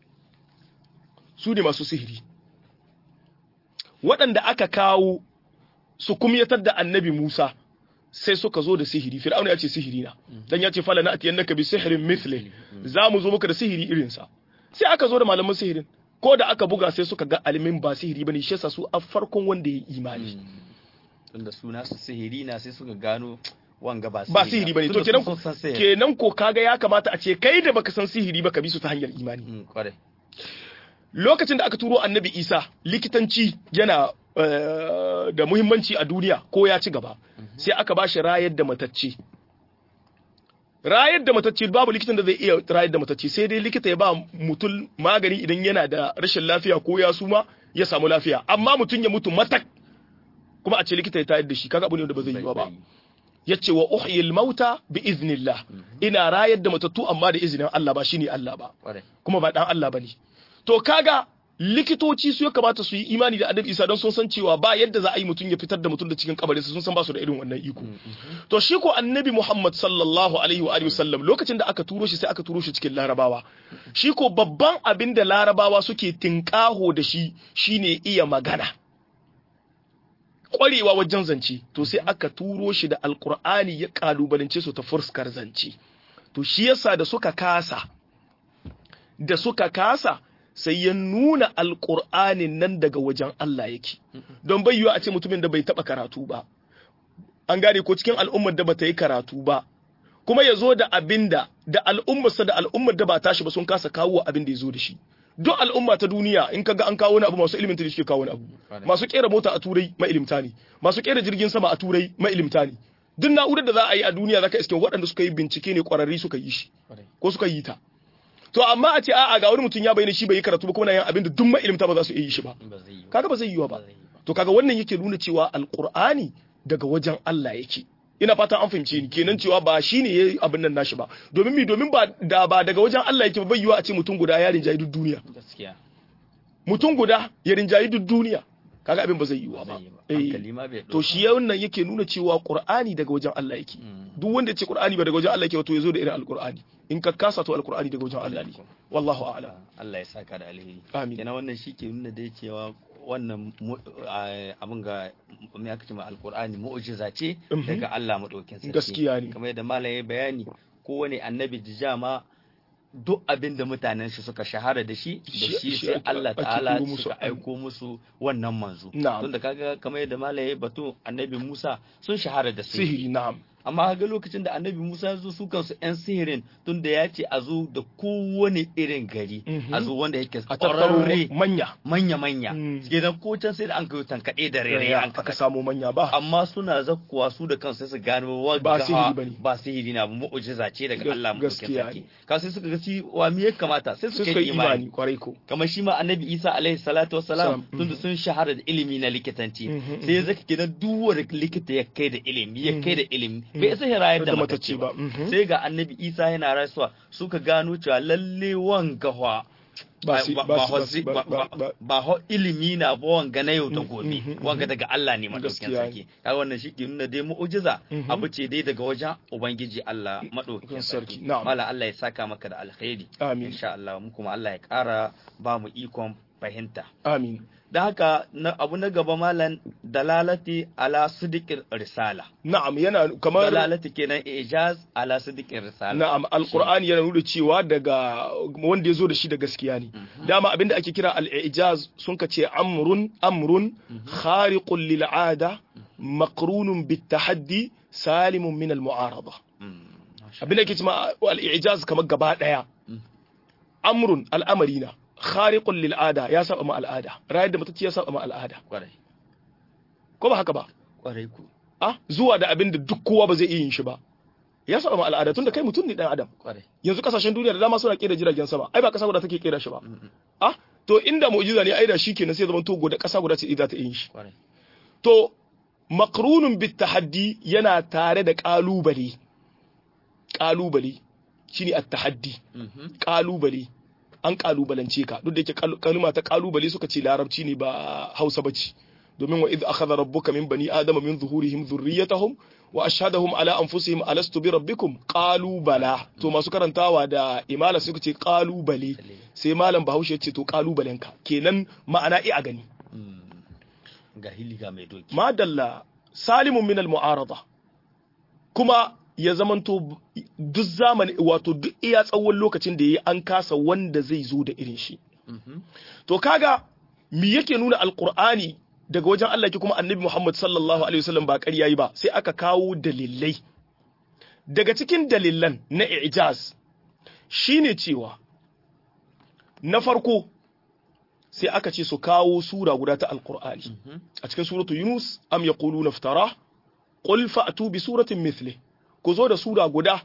su ne masu sihiri waɗanda aka kawo su kumyatar da annabi Musa sai suka zo da sihiri fir'auna ya ce sihiri na dan ya ce fala na atiyannaka bi sihrin mithli za mu zo muka da sihiri irin sa sai aka zo da malaman sihirin ko da aka buga sai suka ga alimin ba sihiri bane shi yasa su a farkon wanda ya imani tunda suna su sihiri na sai suka gano wanga ba ba sihiri bane to Tunda kenan sun san sihiri. kenan ko kaga ya kamata a ce kai da baka san sihiri ba ka bi su ta hanyar imani Mm, kwarai lokacin da aka turo annabi isa likitanci yana eh, da muhimmanci a duniya ko ya ci gaba sai aka ba shi rayar da matacce rayar da matacce babu likitan da zai iya rayar da matacce sai dai likita ya ba mutum magani idan yana da rashin lafiya ko ya suma ya samu lafiya amma mutum ya mutu matak kuma a ce likita ya tayar da shi kaga abu ne da ba zai yi ba yace wa uhyil mauta bi iznillah ina rayar da matattu amma da izinin Allah ba shine Allah ba kwarai kuma ba dan Allah bane to kaga likitoci su ya kamata su yi imani da annabi Isa don sun san cewa ba yadda za a yi mutum ya fitar da mutum da cikin kabarinsa sun san ba su da irin wannan iko to shi ko annabi Muhammad sallallahu alaihi wa alihi wasallam lokacin da aka turo shi sai aka turo shi cikin larabawa shi ko babban abin da larabawa suke tinkaho da shi shine iya magana kwarewa wajen zance to sai aka turo shi da alkur'ani ya kalubalance su ta fuskar zance to shi yasa da suka kasa da suka kasa sai ya nuna alqur'anin nan daga wajen Allah yake don bai yiwu a ce mutumin da bai taba karatu ba an gane ko cikin al'ummar da bata yi karatu ba kuma ya zo da abinda da al'ummarsa da al'ummar da ba tashi ba sun kasa kawo abin da ya zo da shi duk al'umma ta duniya in kaga an kawo wani abu masu ilimin ta suke kawo wani abu masu kera mota a turai mailimta ne masu kera jirgin sama a turai mailimta ne duk na'urar da za a yi a duniya zaka iske waɗanda suka yi bincike ne ƙwararri suka yi shi ko suka yi ta to amma a ce a'a ga wani mutum ya bayyana shi bai yi karatu ba kuma na yin abin da duk mailimta ba za su iya yi shi ba kaga ba zai yiwa ba to kaga wannan yake nuna cewa alqur'ani daga wajen Allah yake ina fata an fahimce ni kenan cewa ba shine yayi abin nan nashi ba domin mi domin ba da ba daga wajen Allah yake bai yiwa a ce mutum guda ya rinjayi duk duniya gaskiya mutum guda ya rinjayi duk duniya kaga abin ba zai yiwa ba to shi wannan yake nuna cewa Qur'ani daga wajen Allah yake duk wanda ya ce Qur'ani ba daga wajen Allah yake wato yazo da irin alqur'ani in ka kasa to alqur'ani daga wajen Allah ne wallahu a'lam Allah ya saka da alheri amin kenan wannan shi ke nuna da cewa wannan abin ga me aka ce ma alqur'ani mu'jiza ce daga Allah madaukin sarki gaskiya ne kamar yadda malam ya bayani kowane annabi dijama duk abin da mutanen shi suka shahara da shi da shi sai Allah ta'ala suka aiko musu wannan manzo tunda kaga kamar yadda malam ya batu annabi Musa sun shahara da sihiri na'am amma ga lokacin da annabi Musa zo su kansu yan sihirin tunda ya ce a zo da kowane irin gari a zo wanda yake ƙwararre manya manya manya gidan ko can sai da an kai tankaɗe da rere an aka samu manya ba amma suna zakkuwa su da kansu su gano ba sihiri bane ba sihiri na mu'jiza ce daga Allah mu sarki ka sai suka ga si wa me ya kamata sai suka yi imani kwarai ko kamar shi ma annabi Isa alaihi salatu wassalam tunda sun shahara da ilimi na likitanci sai ya zaka gidan duk wanda likita ya kai da ilimi ya kai da ilimi bai isa ya rayar da matacce ba sai ga annabi isa yana rasuwa suka gano cewa lalle wanga wa ba ho ilimi na ba wanga na yau da gobe wanga daga Allah ne madaukakin sarki kai wannan shi ke nuna dai mu'jiza abu ce dai daga wajen ubangiji Allah madaukakin sarki mala Allah ya saka maka da alkhairi insha Allah mu kuma Allah ya kara ba mu ikon fahimta amin da haka abu na gaba malan dalalati ala sidiqir risala na'am yana kamar dalalati kenan ijaz ala sidiqir risala na'am alqur'ani yana nuna cewa daga wanda yazo da shi da gaskiya ne dama abinda ake kira al-ijaz sun ka ce amrun amrun khariqun lil 'ada maqrunun bit tahaddi salimun min al-mu'arada abinda ake cewa al-ijaz kamar gaba daya amrun al'amarina khariqun lil ada ya saba ma al'ada rayar da mutacci ya saba ma al'ada kwarai ko ba haka ba kwarai ku ah zuwa da abin da duk kowa ba zai iya yin shi ba ya saba ma al'ada tunda kai mutum ne dan adam kwarai yanzu kasashen duniya da dama suna kera jiragen sama ai ba kasa guda take kera shi ba ah to inda mu'jiza ne ai da shi kenan sai zaman to da kasa guda ce za ta yin shi kwarai to maqrunun bit tahaddi yana tare da kalubale kalubale shine at-tahaddi kalubale an kalubalance ka duk da yake kalma ta kalubale suka ce larabci ne ba Hausa bace domin wa idh akhadha rabbuka min bani adama min zuhurihim dhurriyyatahum wa ashhadahum ala anfusihim alastu bi rabbikum qalu bala to masu karantawa da imala suka ce kalubale sai malam Bahaushe ya ce to kalubalenka kenan ma'ana i a gani ga hiliga mai doki madalla salimun min al mu'arada kuma ya zamanto duk zamani wato duk iya tsawon lokacin da ya an kasa wanda zai zo da irin shi to kaga me yake nuna alkur'ani daga wajen Allah ki kuma annabi Muhammad sallallahu alaihi wasallam ba ƙarya yi ba sai aka kawo dalilai daga cikin dalilan na ijaz shine cewa na farko sai aka ce su kawo sura guda ta alkur'ani a cikin suratu yunus am yaquluna iftara qul fa'tu bi suratin mithlihi ku zo da sura guda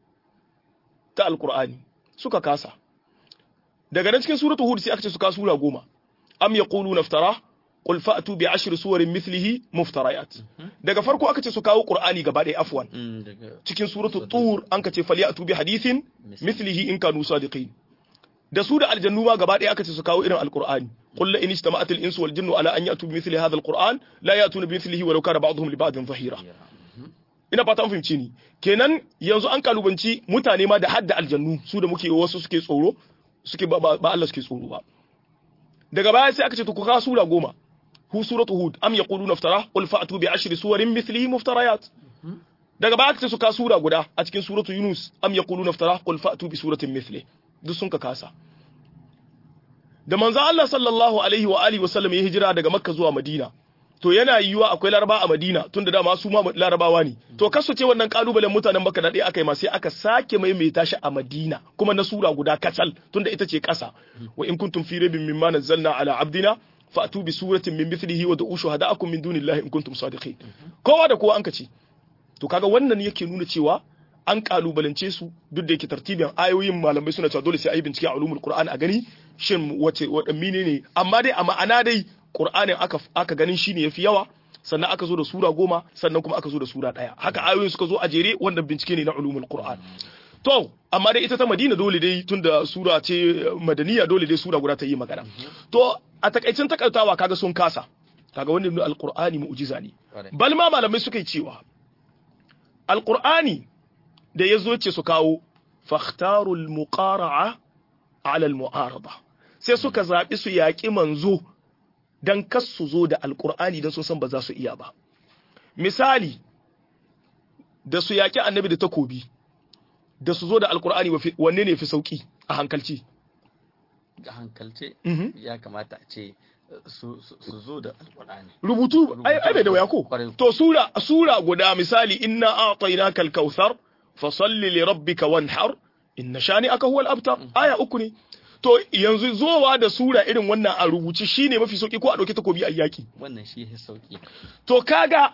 ta alkur'ani suka kasa daga nan cikin suratu hud sai aka ce su ka sura goma am yaquluna iftara qul fa'tu bi ashri suwarin mithlihi muftarayat daga farko aka ce su kawo qur'ani gaba ɗaya afwan cikin suratu tur an ka ce falyatu bi hadithin mithlihi in kanu sadiqin da su da aljannu ma gaba ɗaya aka ce su kawo irin alqur'ani qul la in ijtama'at al-insu wal jinnu ala an ya'tu bi mithli hadha al-qur'an la ya'tuna bi mithlihi walau kana ba'dhum li ba'dhin dhahira ina fata an fahimci ni kenan yanzu an kalubanci mutane ma da hadda aljannu su da muke wasu suke tsoro suke ba, ba Allah suke tsoro ba daga baya sai aka ce to ku kawo sura goma hu suratu hud am yaquluna iftara qul fa'tu bi ashri suwarin mithlihi muftarayat daga baya aka ce su kawo sura guda a cikin suratu yunus am yaquluna iftara qul fa'tu bi suratin mithli duk sun ka kasa da manzo Allah sallallahu alaihi wa alihi wasallam ya hijira daga Makka zuwa Madina to yana yiwuwa akwai laraba a Madina tunda dama su ma larabawa ne to kasu ce wannan kalubalen mutanen Makka da aka yi ma sai aka sake maimaita shi a Madina kuma na sura guda kacal tunda ita ce kasa wa in kuntum fi raibin mimma nazzalna ala abdina fa'tu bi suratin min mithlihi wa da'u shuhada'akum min dunillahi in kuntum sadiqin kowa da kowa an kace to kaga wannan yake nuna cewa an kalubalance su duk da yake tartibin ayoyin malamai suna cewa dole sai ayi bincike a ulumul qur'an a gani shin wace wadanne ne amma dai a ma'ana dai qur'anin aka aka ganin shine yafi yawa sannan aka zo da sura goma sannan kuma aka zo da sura daya haka ayoyin suka zo a jere wannan bincike ne na ulumul qur'an to amma dai ita ta madina dole dai tunda sura ce madaniya dole dai sura guda ta yi magana to a takaicin takaitawa kaga sun kasa kaga wannan alqur'ani mu'jiza ne bal ma malamai suka yi cewa alqur'ani da ya zo ce su kawo fakhtarul muqara'a ala al-mu'arada sai suka zaɓi su yaƙi manzo dan kas su zo da alƙur'ani dan sun san ba za su iya ba misali da su yaƙi annabi da takobi da su zo da alƙur'ani wanne ne fi sauƙi a hankalci ga hankalce ya kamata a ce su zo da alƙur'ani rubutu ai bai da waya ko to sura sura guda misali inna a'tainaka al-kautsar fasalli li rabbika wanhar inna shani'aka huwal abtar aya uku ne to yanzu zowa da sura irin wannan a rubuce shine mafi sauki ko a dauki takobi a yaki wannan shi ya sauki to kaga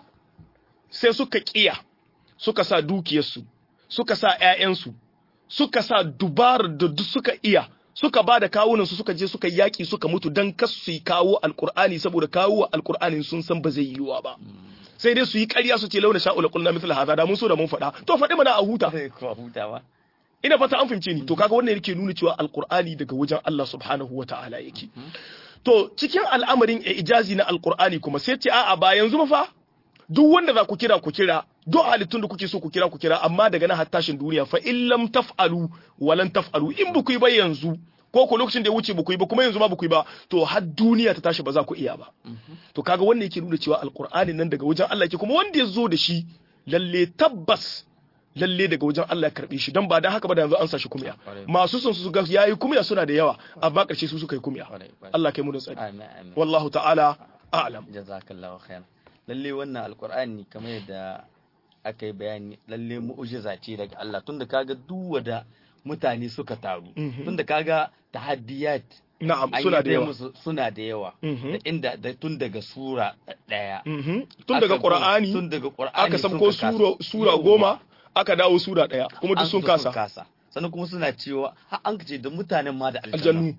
sai suka kiya suka sa dukiyarsu suka sa ƴaƴansu suka sa dubar da duk suka iya suka ba da kawunan su suka je suka yaki suka mutu dan kasu su kawo alqur'ani saboda kawo alqur'ani sun san ba zai yiwa ba sai dai su yi ƙarya su ce launa sha'ula qulna mithla hadha da mun so da mun faɗa to faɗi mana a huta ko hutawa ina fata an fahimce ni to kaga wannan yake nuna cewa alqur'ani daga wajen Allah subhanahu wata'ala yake to cikin al'amarin ijazi na alqur'ani kuma sai ce a'a ba yanzu ba fa duk wanda za ku kira ku kira duk halittun da kuke so ku kira ku kira amma daga nan har tashin duniya fa in lam taf'alu walan taf'alu in ba ku yi ba yanzu ko ko lokacin da ya wuce ba ku yi ba kuma yanzu ma ba ku yi ba to har duniya ta tashi ba za ku iya ba to kaga wannan yake nuna cewa alqur'ani nan daga wajen Allah yake kuma wanda ya zo da shi lalle tabbas lalle daga wajen Allah ya karbe shi dan ba dan haka ba da yanzu an sa shi kumya masu son su ga yayi kumya suna da yawa amma karshe su suka yi kumya Allah kai mu da tsari wallahu ta'ala a'lam jazakallahu khairan lalle wannan alqur'ani kamar yadda aka yi bayani lalle mu'jiza ce daga Allah tunda kaga duk wada mutane suka taru tunda kaga tahaddiyat na'am suna da yawa suna da yawa da inda da tun daga sura daya tun daga qur'ani tun daga qur'ani aka sabko sura sura goma aka dawo sura daya kuma duk sun kasa sannan kuma suna cewa har an ce da mutanen ma da aljannu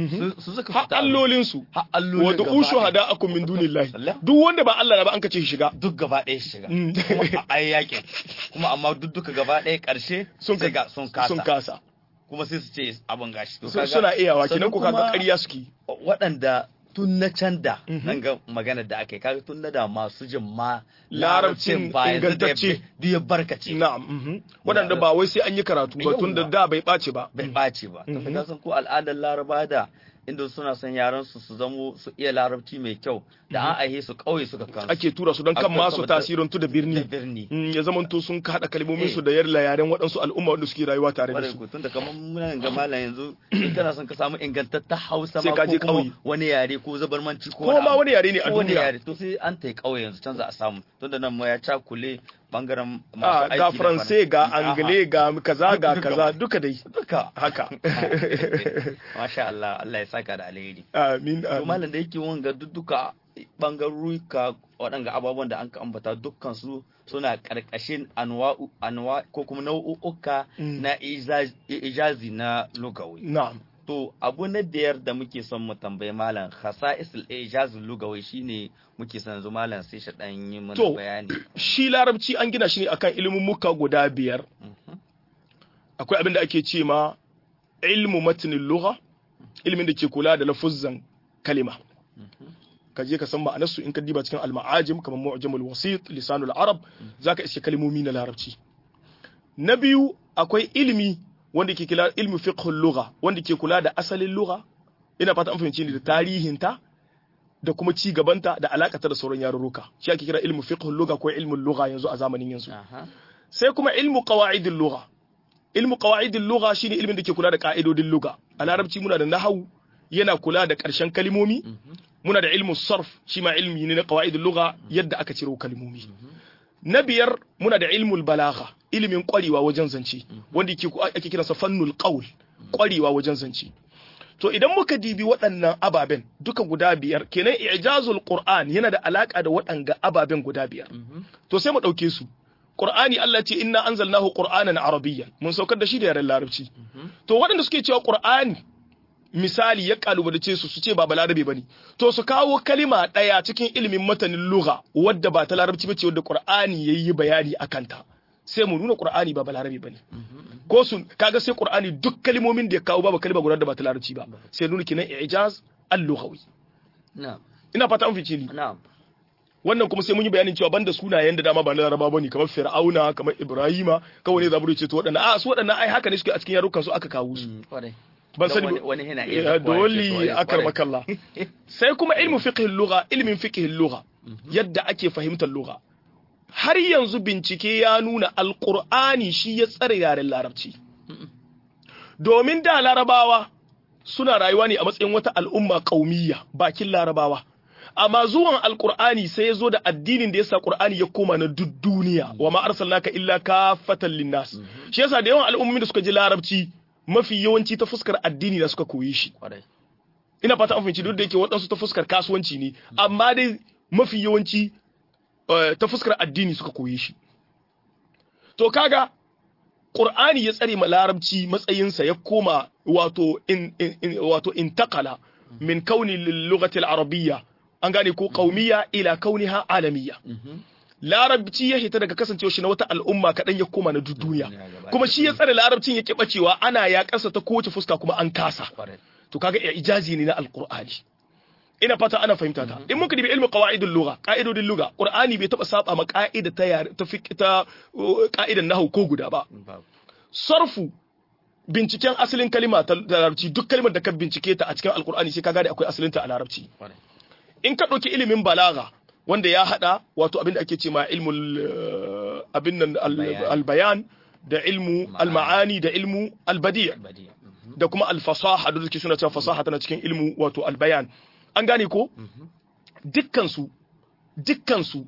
su suka fita allolin su har allolin wa du'u shuhada'akum min dunillahi duk wanda ba Allah ba an kace shi shiga duk gaba ɗaya shiga kuma a yakin kuma amma duk duka gaba ɗaya ƙarshe sun ga sun kasa sun kasa kuma sai su ce abin gashi suna iyawa kinan ku kaga ƙarya suke waɗanda tun na can da nan ga maganar da aka yi kaga tun na da masu jin ma larabcin ingantacce duk ya barkace na'am waɗanda ba wai sai an yi karatu ba tun da da bai ɓace ba bai ɓace ba ka san ko al'adar laraba da inda suna son yaran su su zamo su iya larabci mai kyau da an aihe su kauye suka kansu ake tura su don kan masu tasirantu da birni ya zama to sun haɗa kalmomin su da yarla yaren waɗansu al'umma wanda suke rayuwa tare da su tun da kamar muna ga malam yanzu in kana son ka samu ingantatta Hausa ma ko kuma wani yare ko zabarmanci ko ko ma wani yare ne a wani duniya yare to sai an tai kauye yanzu can za a samu tun da nan ma ya cakule bangaren masu aiki ga faransai ga angale ga kaza ga kaza duka dai duka haka masha Allah Allah ya saka da alheri amin to malam da yake wanga duka bangaruka waɗanga ababen da an ka ambata dukkan su suna ƙarƙashin anwa'u anwa ko kuma nau'uka na ijazi na lugawi na'am to abu na biyar da muke son mu tambayi malam khasa'isul ijazul lugawi shine muke son yanzu malam sai shi dan yi mana bayani shi larabci an gina shi ne akan ilimin muka guda biyar akwai abin da ake ce ma ilmu matnin lugha ilimin da ke kula da lafuzzan kalima ka je ka san ma'anarsu in ka diba cikin al-ma'ajim kamar mu'jamul wasit lisanul arab zaka iske kalmomi na larabci na biyu akwai ilimi wanda ke kula ilmi fiqhul lugha wanda ke kula da asalin lugha ina fata an fahimci ni da tarihinta da kuma ci gabanta da alakata da sauran yarurruka shi ake kira ilmu fiqhul lugha ko ilmul lugha yanzu a zamanin yanzu sai kuma ilmu qawaidil lugha ilmu qawaidil lugha shine ilmin da ke kula da ka'idodin lugha a larabci muna da nahwu yana kula da ƙarshen kalimomi muna da ilmu sarf shi ma ilmi ne na qawaidul lugha yadda aka ciro kalimomi na biyar muna da ilmul balagha ilimin ƙwarewa wajen zance wanda ake kiransa fannul qaul ƙwarewa wajen zance to idan muka dibi waɗannan ababen duka guda biyar kenan ijazul qur'an yana da alaka da waɗanga ababen guda biyar to sai mu ɗauke su qur'ani Allah ce inna anzalnahu qur'anan arabiyyan mun saukar da shi da yaren larabci to waɗanda suke cewa qur'ani misali ya kalubalace su su ce ba balarabe bane to su kawo kalima ɗaya cikin ilimin matanin lugha wadda ba ta larabci bace wadda qur'ani yayi bayani akan ta sai mu nuna qur'ani ba balarabe bane ko sun kaga sai qur'ani duk kalmomin da ya kawo babu kalma guda da ba ta larabci ba sai nuna kinan ijaz al-lughawi na'am ina fata an fice ni na'am wannan kuma sai mun yi bayanin cewa banda sunayen da dama ba na laraba bane kamar fir'auna kamar ibrahima kawai ne zaburu ce to waɗannan a su waɗannan ai haka ne suke a cikin yarukan su aka kawo su ban sani wani yana iya dole akar makalla sai kuma ilmu fiqh al-lugha ilmin fiqh al-lugha yadda ake fahimtar lugha har yanzu bincike ya nuna alkur'ani shi ya tsare yaren larabci domin da larabawa suna rayuwa ne a matsayin wata al'umma ƙaumiyya bakin larabawa amma zuwan alkur'ani sai ya zo da addinin da yasa qur'ani ya koma na duk duniya wa ma arsalnaka illa kafatan linnas shi yasa da yawan al'ummomin da suka ji larabci mafi yawanci ta fuskar addini da suka koyi shi ina fata an fahimci duk da yake waɗansu ta fuskar kasuwanci ne amma dai mafi yawanci ta fuskar addini suka koye shi to kaga qur'ani ya tsare ma larabci matsayinsa ya koma wato in, in, wato intakala min kauni lughati al-arabiyya an gane ko qaumiyya ila kauniha alamiyya larabci ya hita daga kasancewa shi na wata al'umma kaɗan ya koma na duniya kuma shi ya tsare larabcin ya bacewa ana ya kasa ta kowace fuska kuma an kasa to kaga ijazi ne na alqur'ani ina fata ana fahimta ta in muka dibi ilmi qawaidul lugha qa'idodin lugha qur'ani bai taba saba ma qa'ida ta yare ta fiqh ta qa'idan nahwu ko guda ba sarfu binciken asalin kalima ta larabci duk kalimar da ka bincike ta a cikin alqur'ani sai ka gane akwai asalin ta a larabci in ka dauki ilimin balaga wanda ya hada wato abin da ake ce ma ilmul abin nan albayan da ilmu almaani da ilmu albadi' da kuma alfasaha da suke suna cewa fasaha tana cikin ilmu wato albayan an gane ko dukkansu dukkansu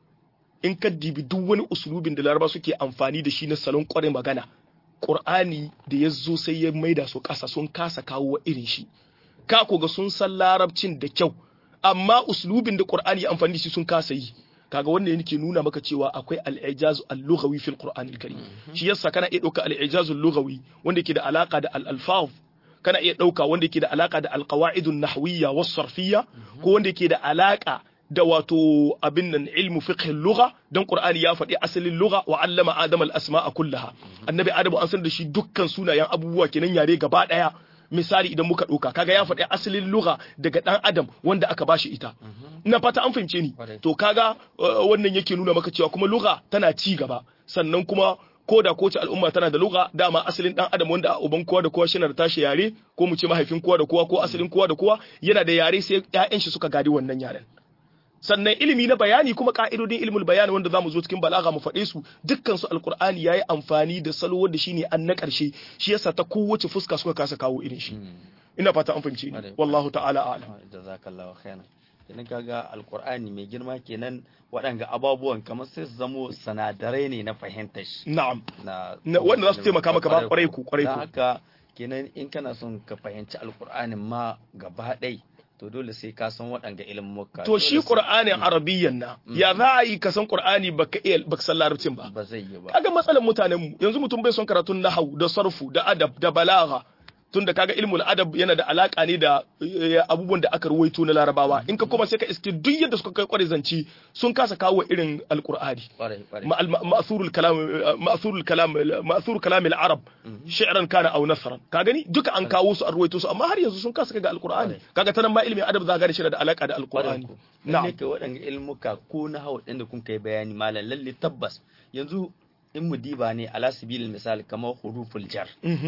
in ka dibi duk wani usulubin da laraba suke amfani da shi na salon kwarin magana ƙur'ani da ya zo sai ya maida su ƙasa sun kasa kawo irin shi ka ga sun san larabcin da kyau amma usulubin da ƙur'ani ya amfani da shi sun kasa yi kaga wannan yake nuna maka cewa akwai al-ijaz al-lughawi fil qur'an al-karim shi yasa kana iya dauka al-ijaz al-lughawi wanda yake da alaka da al-alfaz kana iya ɗauka wanda yake da alaka da alƙawa'idun nahwiyya was sarfiyya ko wanda yake da alaka da wato abin nan ilmu fiqh lugha dan qur'ani ya faɗi asalin lugha wa allama adama al-asma'a kullaha annabi adamu an san da shi dukkan sunayen abubuwa kenan yare gaba daya misali idan muka ɗauka kaga ya faɗi asalin lugha daga ɗan adam wanda aka bashi ita ina fata an fahimce ni to kaga wannan yake nuna maka cewa kuma lugha tana ci gaba sannan kuma ko da kowace al'umma tana da lugha dama asalin dan adam wanda uban kowa da kowa shi da tashi yare ko mu ce mahaifin kowa da kowa ko asalin kowa da kowa yana da yare sai ƴaƴan shi suka gadi wannan yaren sannan ilimi na bayani kuma ka'idodin ilmul bayani wanda zamu zo cikin balaga mu faɗe su dukkan su alqur'ani yayi amfani da salo wanda shine an na ƙarshe shi yasa ta kowace fuska suka kasa kawo irin shi ina fata an fahimci ni wallahu ta'ala a'lam jazakallahu khairan kenan kaga alqur'ani mai girma kenan waɗanga ababuwan kamar sai su zamo sanadarai ne na fahimtar shi na'am na wanda za su taimaka maka ba kwarai ku kwarai ku haka kenan in kana son ka fahimci alqur'anin ma gaba ɗaya to dole sai ka san waɗanga ilmuka to shi qur'anin arabiyyan na ya za a yi ka san qur'ani baka iya baka san larabcin ba ba zai yi ba kaga matsalar mutanen mu yanzu mutum bai son karatun nahwu da sarfu da adab da balagha tunda kaga ilmul adab yana da alaka ne da abubuwan da aka ruwaito na larabawa in ka koma sai ka iske duk yadda suka kai kware zanci sun kasa kawo irin alqur'ani ma'thurul kalam ma'thurul kalam ma'thur kalam al-arab shi'ran kana aw nasran ka gani duka an kawo su an ruwaito su amma har yanzu sun kasa kaga alqur'ani kaga tanan ma ilmin adab za ga shi da alaka da alqur'ani na'am ne waɗanda ilmuka ko na hawa ɗin da kun kai bayani malam lalle tabbas yanzu in mu diba ne ala sabilil misali kamar huruful jar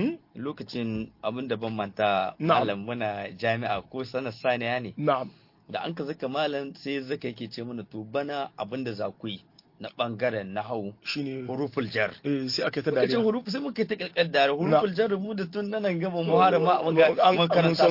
lokacin abin da ban manta malam muna jami'a ko sanar saniya ne na'am da an ka zaka malam sai zaka yake ce mana to bana abin da za ku yi na bangaren nahau shine huruful jar eh sai aka ta dariya dariya huruf sai muka ta kalkal dare huruful jar mu da tun nan gaba mu har ma mun ga an mun an san karanta su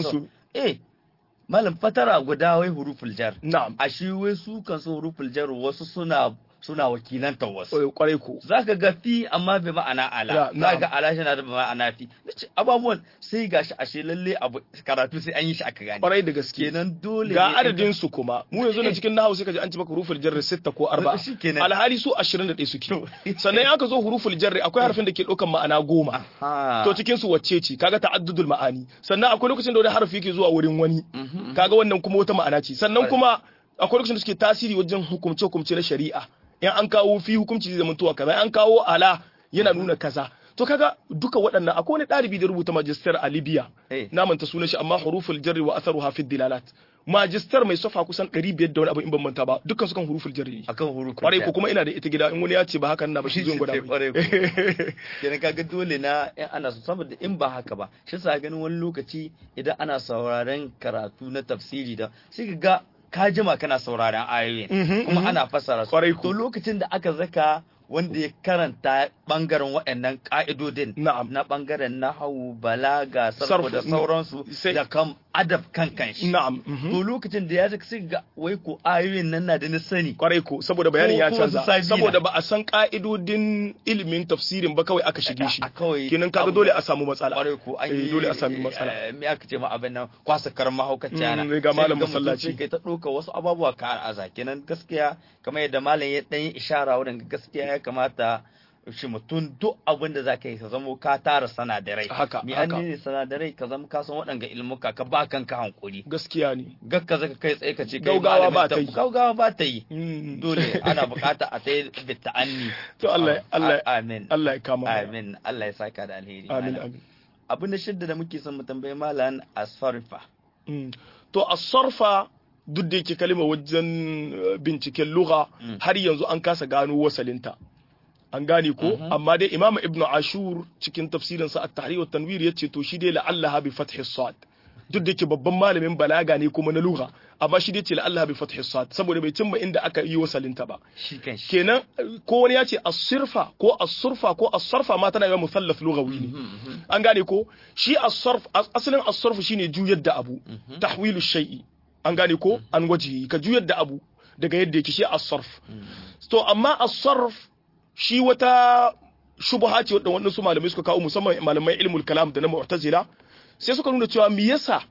eh malam fatara guda wai huruful jar na'am a shi wai su kan so huruful jar wasu suna suna wakilanta wasu Eh, kwarai ko zaka ga fi amma bai ma'ana ala Ya, zaka ga na'am. ala shi na da ma'ana fi nace ababuwan sai gashi ashe lalle abu karatu sai an yi shi aka gane kwarai da gaske kenan dole ga ne adadin su kuma mu yanzu na cikin nahawu sai kaji an ci maka huruful jarri sitta ko arba'a Shi kenan. alhali su 21 suke sannan in aka zo huruful jarri akwai harfin da ke ɗaukan ma'ana goma ha to cikin su wacce ce kaga ta'addudul ma'ani sannan akwai lokacin da wani harfi yake zuwa wurin wani kaga wannan kuma wata ma'ana ce sannan kuma akwai lokacin da suke tasiri wajen hukumce hukumce na shari'a in an kawo fi hukunci zai zama tuwa kaza in an kawo ala yana nuna kaza to kaga duka waɗannan akwai wani ɗalibi da rubuta magister a Libya Eh. na manta sunan shi amma huruful jarri wa atharuha fi dilalat magister mai safa kusan 500 da wani abu in ban manta ba dukkan su kan huruful jarri ne akan huruful kwarai jar. ko kuma ina da ita gida in wani ya ce ba hakan na ba shi zo in gwada mai. Kwarai ko. kenan kaga dole na in ana so saboda in ba haka ba shi sa ganin wani lokaci idan ana sauraren karatu na tafsiri da sai ka ga ka jima kana sauraren ayoyin Mhm, kuma mhm. ana fassara su Kwarai ko. to lokacin da aka zaka wanda ya karanta bangaren waɗannan ka'idodin Na'am. na bangaren nahawu balaga sarko Sarfu, da mm, sauransu sai- da kam adab kan kanshi na'am mhm. to lokacin da ya zaka sai ga wai ko ayoyin nan na da na sani kwarai ko saboda bayanin Ko- ya ko canza su sabila. saboda ba a san ka'idodin ilimin tafsirin ba kawai aka shige shi A- a kawai kenan kaga abu- dole a samu matsala kwarai ko an Eh, yi dole a sami matsala eh, me aka ce ma abin nan kwasa karma haukaci ana Mm, ga malam Sai mutum masallaci. sai kai ta ɗauka wasu ababuwa ka aza kenan gaskiya kamar yadda malam ya ɗan yi ishara wurin gaskiya ya kamata shi mutum duk abin da za ka yi ka zamo ka tara sanadarai Haka, mi an haka. ne sanadarai ka zama ka san waɗanga ilmuka ka ba kanka hankuri gaskiya ne gakka zaka kai tsaye ka ce kai Gaugawa malamin ba ta tab- yi. gaugawa ba ta yi Mm. dole ana bukata a ta yi bitta'anni To Allah- Allah- amin Allah ya kama mana. amin Allah ya saka da alheri amin malam. amin abu na shidda da muke son mu tambayi malam asfarfa Mm. to as-sarfa duk da yake kalma wajen eh, binciken lugha Mm. har yanzu an kasa gano wasalinta an gane ko Mhm. amma dai imamu ibnu ashur cikin tafsirinsa at-tahrir wa tanwir yace to shi dai la'allaha bi fathi sad duk da yake babban malamin balaga ne kuma na lugha amma shi dai ce la'allaha bi fathi sad saboda bai cimma inda aka yi wasalinta ba shi kan shi kenan eh, ko wani ya ce as-sirfa ko as-surfa ko as-sarfa ma tana yi musallath lughawi ne an gane ko shi as-sarf as- asalin as-sarf shine juyar da abu tahwilu shay'i an gane ko an waje ka juyar da abu daga yadda yake shi as-sarf to amma as-sarf shi wata shubha ce wadda wannan su malamai suka kawo musamman malamai ilmul kalam da na mu'tazila sai suka nuna cewa me yasa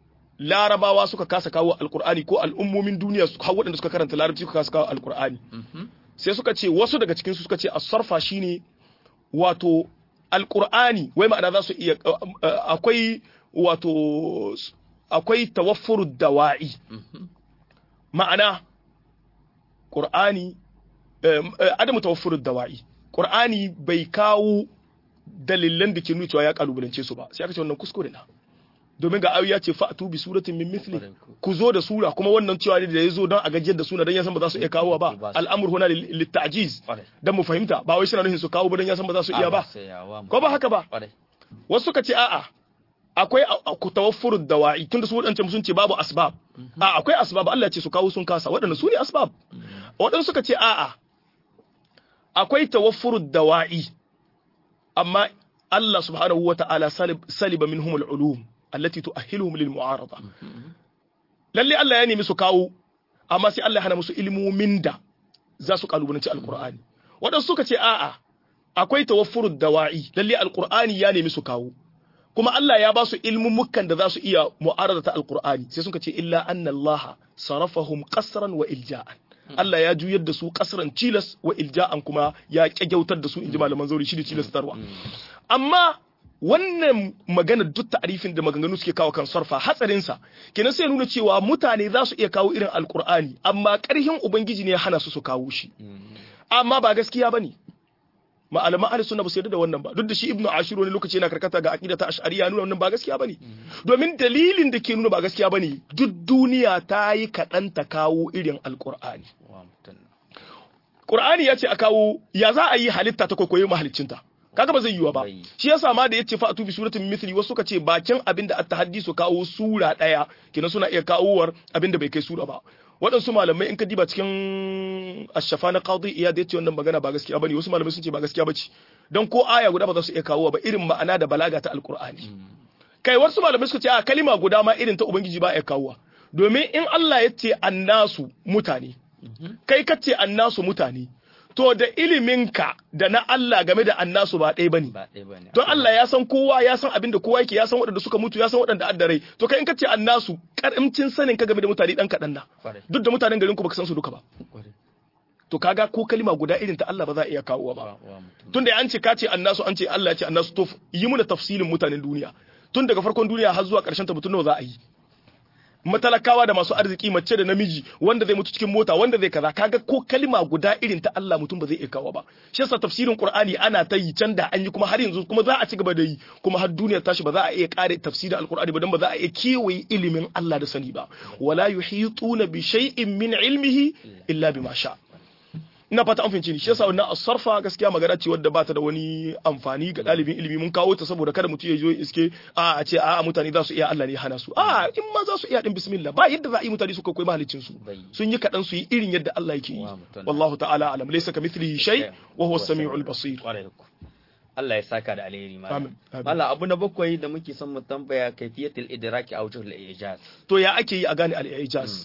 larabawa suka kasa kawo alqur'ani ko al'ummomin duniya su har waɗanda suka karanta larabci suka kasa kawo alqur'ani sai suka ce wasu daga cikin su suka ce as-sarfa shine wato alqur'ani wai ma'ana za su iya akwai wato akwai tawaffuru dawa'i ma'ana qur'ani adamu tawaffuru dawa'i qur'ani bai kawo dalilan da ke nuna cewa ya kalubalance su ba sai aka ce wannan kuskure na domin ga ayoyi ya ce fa'atu bi suratin min mithli ku zo da sura kuma wannan cewa da ya zo don a gajiyar da suna don ya san ba za su iya kawo ba al'amur huna litta'jiz dan mu fahimta ba wai suna nufin su kawo ba don ya san ba za su iya ba ko ba haka ba wasu suka ce a'a akwai ku tawaffuru dawa'i tunda su wadancan sun ce babu asbab a akwai asbab Allah ya ce su kawo sun kasa waɗanda su ne asbab waɗansu suka ce a'a akwai tawaffuru dawa'i amma Allah subhanahu wa ta'ala saliba minhum al-ulum allati tu'ahhiluhum lil mu'arada lalle Allah ya nemi su kawo amma sai Allah ya hana musu ilmomin da za su kalubalanci alqur'ani waɗansu suka ce a'a akwai tawaffuru dawa'i lalle alqur'ani ya nemi su kawo kuma Allah ya ba su ilmummukan da za su iya mu'arada ta alqur'ani sai suka ce illa anna Allah sarafahum qasran wa ilja'an Allah ya juyar da su kasran cilas wa ilja'an kuma ya kyagyautar da su inji malaman zauri shi da cilastarwa amma wannan magana duk ta'arifin da maganganu suke kawo kan sarfa hatsarinsa kenan sai nuna cewa mutane za su iya kawo irin alkur'ani amma karhin ubangiji ne ya hana su su kawo shi amma ba gaskiya bane malaman ahli sunna ba su yarda da wannan ba duk da shi ibnu ashir wani lokaci yana karkata ga aqida ta ash'ariyya nuna wannan ba gaskiya bane domin dalilin da ke nuna ba gaskiya bane duk duniya ta yi kaɗan ta kawo irin alkur'ani Qur'ani ya ce a kawo ya za a yi halitta ta kwaikwayo mahaliccinta kaga ba zai yiwa ba shi yasa ma da yace fa atu bi suratin mithli wasu suka ce bakin abinda at-tahaddi su kawo sura daya kina suna iya kawowar abinda bai kai sura ba waɗansu malamai in ka diba cikin ashafa na qadi iya da yace wannan magana ba gaskiya bane wasu malamai sun ce ba gaskiya bace dan ko aya guda ba za su iya kawo ba irin ma'ana da balaga ta alqur'ani kai wasu malamai suka ce a kalima guda ma irin ta ubangiji ba ya kawowa domin in Allah ya ce annasu mutane kai ka ce annasu mutane to da iliminka da na Allah game da annasu ba ɗaya bane ba ɗaya bane don Allah ya san kowa ya san abin da kowa yake ya san waɗanda suka mutu ya san waɗanda addarai to kai in ka ce annasu karamcin sanin ka game da mutane dan kaɗan na Kwarai. duk da mutanen garin ku baka san su duka ba Kwarai. to kaga ko kalima guda irin ta Allah ba za a iya kawowa ba Wa- wa mutum. tunda an ce ka ce annasu an ce Allah ya ce annasu to yi muna tafsilin mutanen duniya tun daga farkon duniya har zuwa ƙarshen ta mutum nawa za a yi matalakawa da masu arziki mace da namiji wanda zai mutu cikin mota wanda zai kaza kaga ko kalima guda irin ta Allah mutum ba zai iya kawo ba shi yasa tafsirin Qur'ani ana ta yi can da an yi kuma har yanzu kuma za a ci gaba da yi kuma har duniya tashi ba za a iya kare tafsirin Al-Qur'ani ba dan ba za a iya kewaye ilimin Allah da sani ba wala yuhituna bi shay'in min ilmihi illa bima sha ina fata an fahimci ni shi yasa wannan asarfa gaskiya magana ce wadda bata da wani amfani ga dalibin ilimi mun kawo ta saboda kada mutum ya zo ya iske a a ce a mutane za su iya Allah ne ya hana su a in ma za su iya din bismillah ba yadda za a yi mutane su koyi mahalicin su Bai. sun yi kadan su yi irin yadda Allah yake yi Wa mutum. wallahu ta'ala alam laysa kamithlihi shay wa huwa as-sami'ul basir Kwarai ku. Allah ya saka da alheri malam. Amin, amin. Malam abu na bakwai da muke son mu tambaya kaifiyatul idraki a wajhul ijaz. to ya ake yi a gane al-i'jaz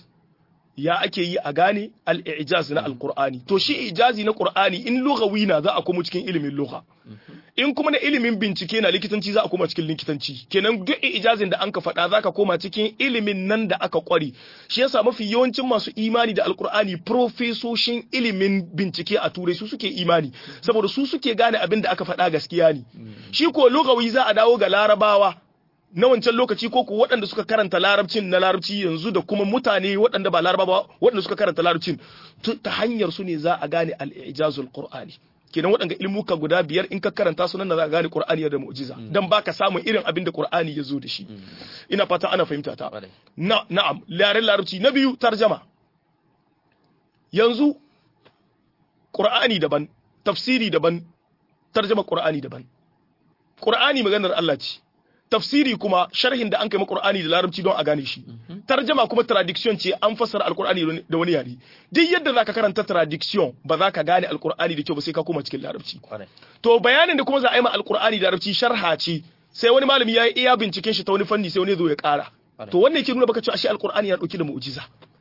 ya ake yi a gane al-i'jaz na al-qur'ani to shi ijazi na qur'ani in lughawi na za a komo cikin ilimin lugha in kuma na ilimin bincike na likitanci za a koma cikin likitanci kenan duk ijazin da an ka faɗa za ka koma cikin ilimin nan da aka kware shi yasa mafi yawancin masu imani da alkur'ani profesoshin ilimin bincike a turai su suke imani saboda su suke gane abin da aka faɗa gaskiya ne shi ko lugawi za a dawo ga larabawa na wancan lokaci ko ku waɗanda suka karanta larabcin na larabci yanzu da kuma mutane waɗanda ba larabawa waɗanda suka karanta larabcin tu- ta hanyar su ne za a gane al-ijazul qur'ani kenan waɗanda ilmuka guda biyar in ka karanta su nan da za a gane qur'ani da mu'jiza dan baka samun irin abin da qur'ani ya zo da shi ina fata ana fahimta ta Kwarai. na na'am yaren larabci na biyu tarjama yanzu qur'ani daban tafsiri daban tarjama qur'ani daban qur'ani maganar Allah ce tafsiri kuma sharhin da an kai Qur'ani da larabci don a gane shi tarjama kuma traduction ce an fassara alqur'ani da wani yare duk yadda zaka karanta traduction ba za ka gane alqur'ani da kyau ba sai ka koma cikin larabci Kwarai. to bayanin da kuma za a yi ma alqur'ani da larabci sharha ce sai wani malami ya yi iya binciken shi ta wani fanni sai wani ya zo ya kara Kwarai. to wannan yake nuna baka cewa ashe alqur'ani ya dauki da mu'jiza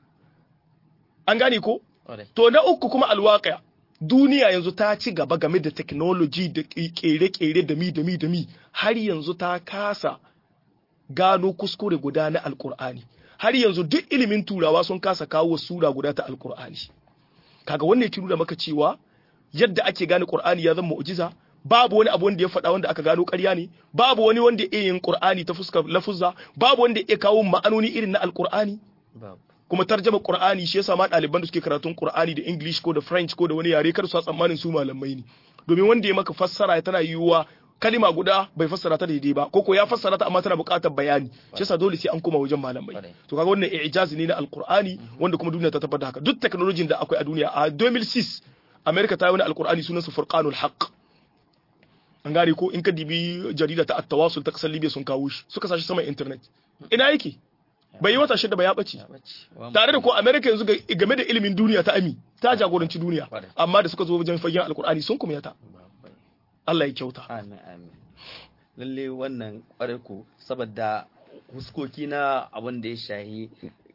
an gane ko Kwarai. To na uku kuma alwaƙa duniya yanzu ta ci gaba game da technology da kere-kere da mi da mi da mi har yanzu ta kasa gano kuskure guda na alkur'ani har yanzu duk ilimin turawa sun kasa kawo sura guda ta alkur'ani kaga wannan yake nuna maka cewa yadda ake gane qur'ani ya zama mu'jiza babu wani abu wanda ya faɗa wanda aka gano ƙarya ne babu wani wanda ya iya yin qur'ani ta fuskar lafuzza babu wanda ya iya kawo ma'anoni irin na alkur'ani Babu. kuma tarjama Qur'ani shi yasa ma ɗaliban da suke karatun Qur'ani da English ko da French ko da wani yare kar su tsammanin su malamai ne domin wanda ya maka fassara tana yiwuwa kalima guda bai fassara ta daidai ba ko ko ya fassara ta amma tana buƙatar bayani shi yasa dole sai an koma wajen malamai Kwarai. to kaga wannan i'jazi ne na Al-Qur'ani wanda kuma duniya ta tabbata haka duk technology da akwai a duniya a 2006 America ta yi wani Al-Qur'ani sunansa Furqanul Haqq an gane ko in ka dibi jarida ta at-tawasul ta kasar Libya sun kawo shi suka sashi sama internet ina yake bai yi wata shida ba ya bace Ya bace. Wa tare da ko America yanzu ga- game da ilimin duniya ta ami ta jagoranci duniya Kwarai. amma da suka zo wajen fagen alkur'ani sun kuma yata Babu. Allah ya kyauta Amin amin. Lalle wannan kwarai ku saboda huskoki na abin da ya shahi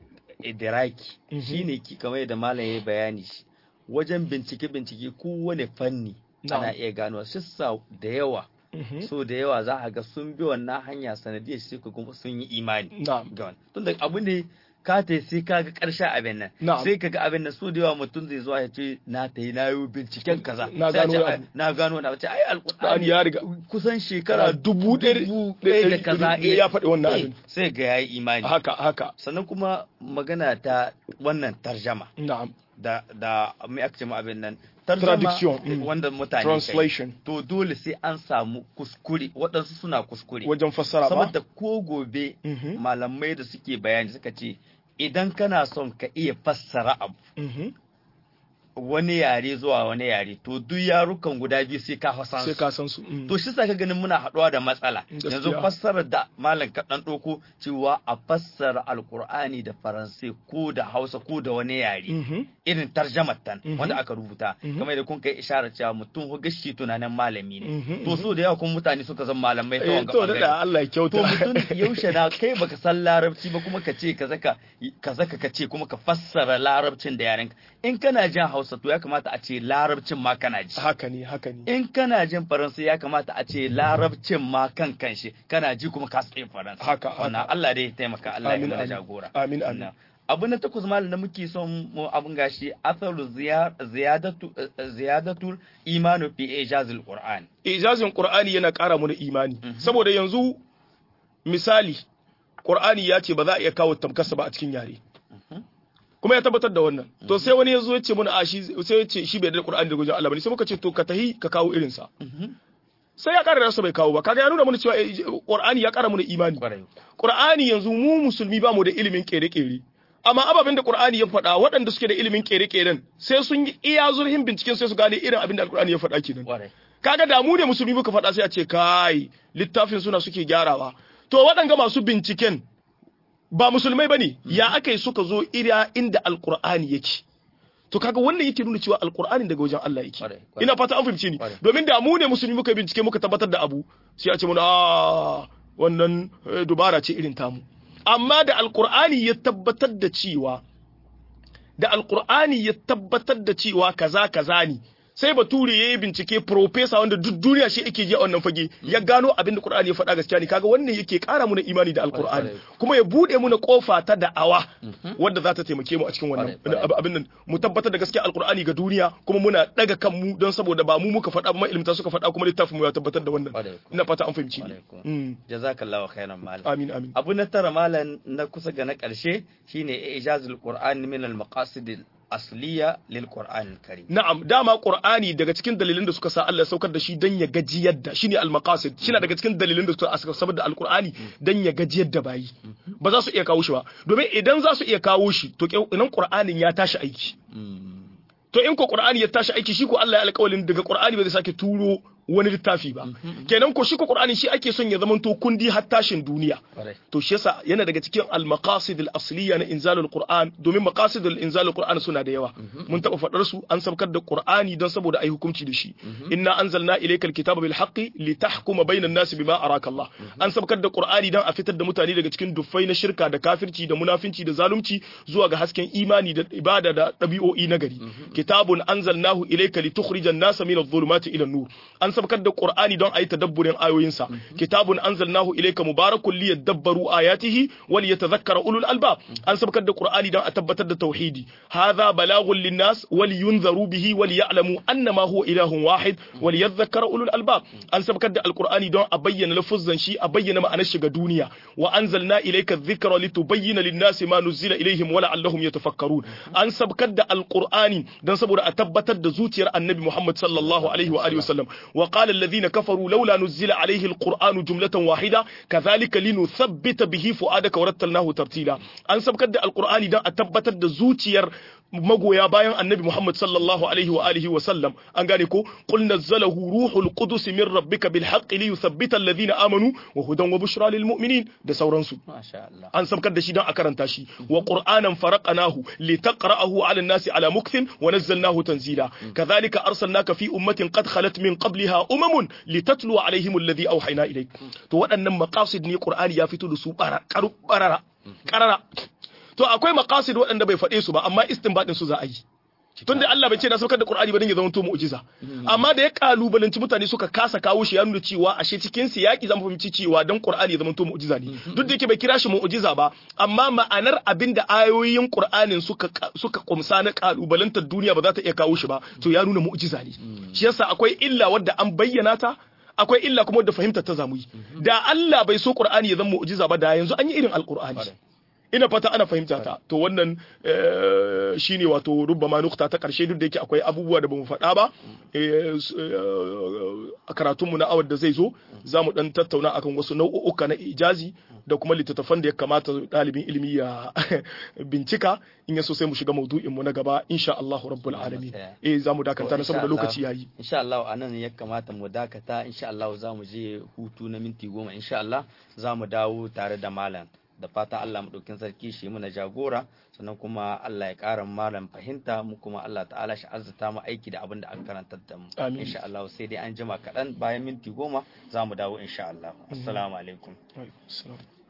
idiraki Mhm. shine ki kamar yadda malam ya yi bayani shi wajen bincike bincike kowane fanni Na'am. ana iya gano shissa da yawa so da yawa za a ga sun bi wannan hanya sanadiyar shi ko kuma sun yi imani na'am ga wannan tunda abu ne ka ta sai ka ga karshen abin nan Na'am. sai ka ga abin nan so da yawa mutum zai zuwa ya ce na ta yi na yi binciken kaza Na Sai a gano ce, wani "Ai, abu." na gano na ce ai Qur'ani alqur'ani ya riga kusan shekara dubu ɗaya dubu da ɗaya da ɗari- kaza ɗari- ya faɗi wannan eh, abin. sai ga yayi imani haka haka sannan kuma magana ta wannan tarjama na'am da da mai aka ce ma abin nan tarjama Traduction, mm. wanda mutane kai. translation to dole sai an samu kuskure waɗansu suna kuskure wajen fassara ba saboda ko gobe Mhm. malamai da suke bayani suka ce idan kana son ka iya fassara abu Mhm. wani yare zuwa wani yare to duk yarukan guda biyu sai ka fasan sai su ka san su mm. to shi sa ka ganin muna haɗuwa da matsala Gaskiya. yanzu fassarar da malam kaɗan ɗauko cewa a fassara alkur'ani da faransai ko da hausa ko da wani yare Mhm. irin tarjamar tan Mhm. wanda aka rubuta Mhm. kamar da kun kai isharar cewa mutum ko gashi tunanin malami ne Mhm, to so da yawa kuma mutane suka zama malamai ta Eh, wanga to bangare. da Allah ya kyauta to mutum yaushe na kai baka san larabci ba kuma ka ce ka zaka ka zaka ka ce kuma ka fassara larabcin da yarenka in kana jin hausa to ya kamata a ce larabcin ma kana ji haka ne haka ne in kana jin faransa ya kamata a ce larabcin ma kan kanshi kana ji kuma ka tsaye faransa Haka, haka. wannan Allah dai ya taimaka Allah ya Amin, mana amin. jagora Amin, amin. Na. abu na takwas malam da muke son mu abun gashi atharu ziya- ziyadatu eh, ziyadatul imanu fi ijazil qur'an ijazin qur'ani yana ƙara mana imani saboda yanzu misali qur'ani ya ce ba za a iya kawo tamkarsa ba a cikin yare kuma ya tabbatar da wannan to sai wani ya zo ya ce mana a shi sai ya ce shi bai da qur'ani da gujin Allah bane sai muka ce to ka tahi ka kawo irin sa sai ya ƙara rasa bai kawo ba kaga ya nuna mana cewa eh, qur'ani ya ƙara mana imani kwarai Qur'ani yanzu mu musulmi ba mu da ilimin kere-kere. Amma ababen da Qur'ani ya faɗa waɗanda suke da ilimin kere-keren sai sun yi iya zurfin binciken sai su gane irin abin da Qur'ani ya faɗa kenan. kwarai Kaga da mu ne musulmi muka faɗa sai a ce kai littafin suna suke gyarawa. To waɗanga masu binciken ba musulmai bane ya aka yi suka zo ira inda Alƙur'ani yake. To kaga wannan yake nuna cewa Alƙur'ani daga wajen Allah yake. Kwarai, kwarai. Ina fata an fahimce ni. Kwarai. Domin da mu ne musulmi muka bincike muka tabbatar da abu sai a ce mana "Ah, wannan eh, dubara ce irin tamu. Amma da Alƙur'ani ya tabbatar da cewa da Alƙur'ani ya tabbatar da cewa kaza kaza ne sai bature ya yi bincike profesa wanda duk duniya shi yake ji a wannan fage ya gano abin da Qur'ani ya faɗa gaskiya ne kaga wannan yake ƙara muna imani da Alƙur'ani Kwarai. kuma ya bude muna kofa ta da'awa wadda za ta taimake mu a cikin wannan Kwarai, kwarai. ab- abin nan mu tabbatar da gaskiya Alƙur'ani ga duniya kuma muna daga kanmu don saboda ba mu muka faɗa ba ma ilmta suka faɗa kuma littafin mu ya tabbatar da wannan Kwarai, ina fata an fahimci ni Kwarai, kuwa. Mm. jazakallahu khairan malam amin amin abu na tara malam na kusa ga na ƙarshe shine ijazul qur'an min al maqasid al asliya lil qur'an al karim Na'am, dama Qur'ani daga cikin dalilin da suka sa Allah ya saukar da shi dan ya gajiyar da shine al-maqasid shine daga cikin dalilin da suka suka sabar da al-Qur'ani dan ya gajiyar da bayi ba za su iya kawo shi ba domin idan za su iya kawo shi to inan Qur'anin ya tashi aiki to in ko Qur'ani ya tashi aiki shi ko Allah ya alƙawalin daga Qur'ani ba zai sake turo wani littafi ba kenan ko shi ko Qur'ani shi ake son ya zamanto kundi har tashin duniya Kwarai. to shi yasa yana daga cikin al-maqasid al-asliya na inzalul qur'an domin maqasid al-inzalul qur'an suna da yawa mun taba fadar su an sabkar da qur'ani don saboda ai hukunci da shi inna anzalna ilayka al-kitaba bil haqqi litahkuma bainan nasi bima araka Allah an sabkar da qur'ani don a fitar da mutane daga cikin duffai na shirka da kafirci da munafinci da zalunci zuwa ga hasken imani da ibada da dabi'o'i na gari kitabun anzalnahu ilayka litukhrijan nasa min adh-dhulumati ila an-nur an sabkar da qur'ani don ayi tadabburin ayoyinsa kitabun anzalnahu ilayka mubarakun liyadabbaru ayatihi wa liyatadhakkara ulul albab an sabkar da qur'ani don a tabbatar da tauhidi hadha balagun linnas wa liyunzaru bihi wa liya'lamu annama huwa ilahun wahid wa liyadhakkara ulul albab an sabkar da alqur'ani don a bayyana lafuzzan shi a bayyana ma'anar shi ga duniya wa anzalna ilayka dhikra litubayyana lin-nasi ma nuzila ilayhim wa la'allahum yatafakkarun an sabkar da alqur'ani don saboda a tabbatar da zuciyar annabi Muhammad sallallahu alaihi wa alihi wasallam wa qala alladhina kafaru laula nuzila alayhi alqur'anu jumlatan wahida kadhalika linuthabbita bihi fuadaka wa rattalnahu tartila an sabkar da alqur'ani don a tabbatar da zuciyar magoya bayan annabi Muhammad sallallahu alaihi wa alihi wa sallam an gane ko qul nazzalahu ruhul qudus min rabbika bil haqqi li yuthabbita alladhina amanu wa hudan wa bushra lil mu'minin da sauransu masha Allah an sabkar da shi don a karanta shi wa qur'anan faraqnahu litaqra'ahu 'ala an-nasi 'ala mukthin wa nazzalnahu tanzila kadhalika arsalnaka fi ummatin qad khalat min qabliha umamun litatlu 'alayhim alladhi awhayna ilayk to waɗannan maqasid ne qur'ani ya fito da su qarara qarara to akwai maqasid waɗanda bai faɗe su ba amma istinbadin su za a yi tunda Allah bai ce na saukar da Qur'ani ba dan ya zama to mu'jiza amma da ya kalubalanci mutane suka kasa kawo shi ya nuna cewa ashe cikin siyaki zamu fahimci cewa dan Qur'ani ya zama to mu'jiza ne duk da yake bai kira shi mu'jiza ba amma ma'anar abinda ayoyin Qur'anin suka suka kumsa na kalubalantar duniya ba za ta iya kawo shi ba to ya nuna mu'jiza ne shi yasa akwai illa wadda an bayyana ta akwai illa kuma wadda fahimtar ta zamu yi da Allah bai so Qur'ani ya zama mu'jiza ba da yanzu an yi irin alqur'ani ina fata ana fahimta ta to wannan shine wato rubbama nukta ta karshe duk da yake akwai abubuwa da bamu faɗa ba a karatunmu na awar da zai zo za mu dan tattauna akan wasu nau'uka na ijazi da kuma littattafan da ya kamata ɗalibin ilimi ya bincika in ya so sai mu shiga maudu'in mu na gaba insha Allah rabbul alamin eh za mu dakata na saboda lokaci yayi insha Allah anan ya kamata mu dakata insha Allah za mu je hutu na minti goma insha Allah za mu dawo tare da malam da fata Allah maɗaukin sarki shi muna jagora sannan kuma Allah ya ƙara malam fahimta mu kuma Allah ta'ala shi arzuta mu aiki da abin da aka karanta da mu insha Allah sai dai an jima kaɗan bayan minti goma za mu dawo insha Allah assalamu alaikum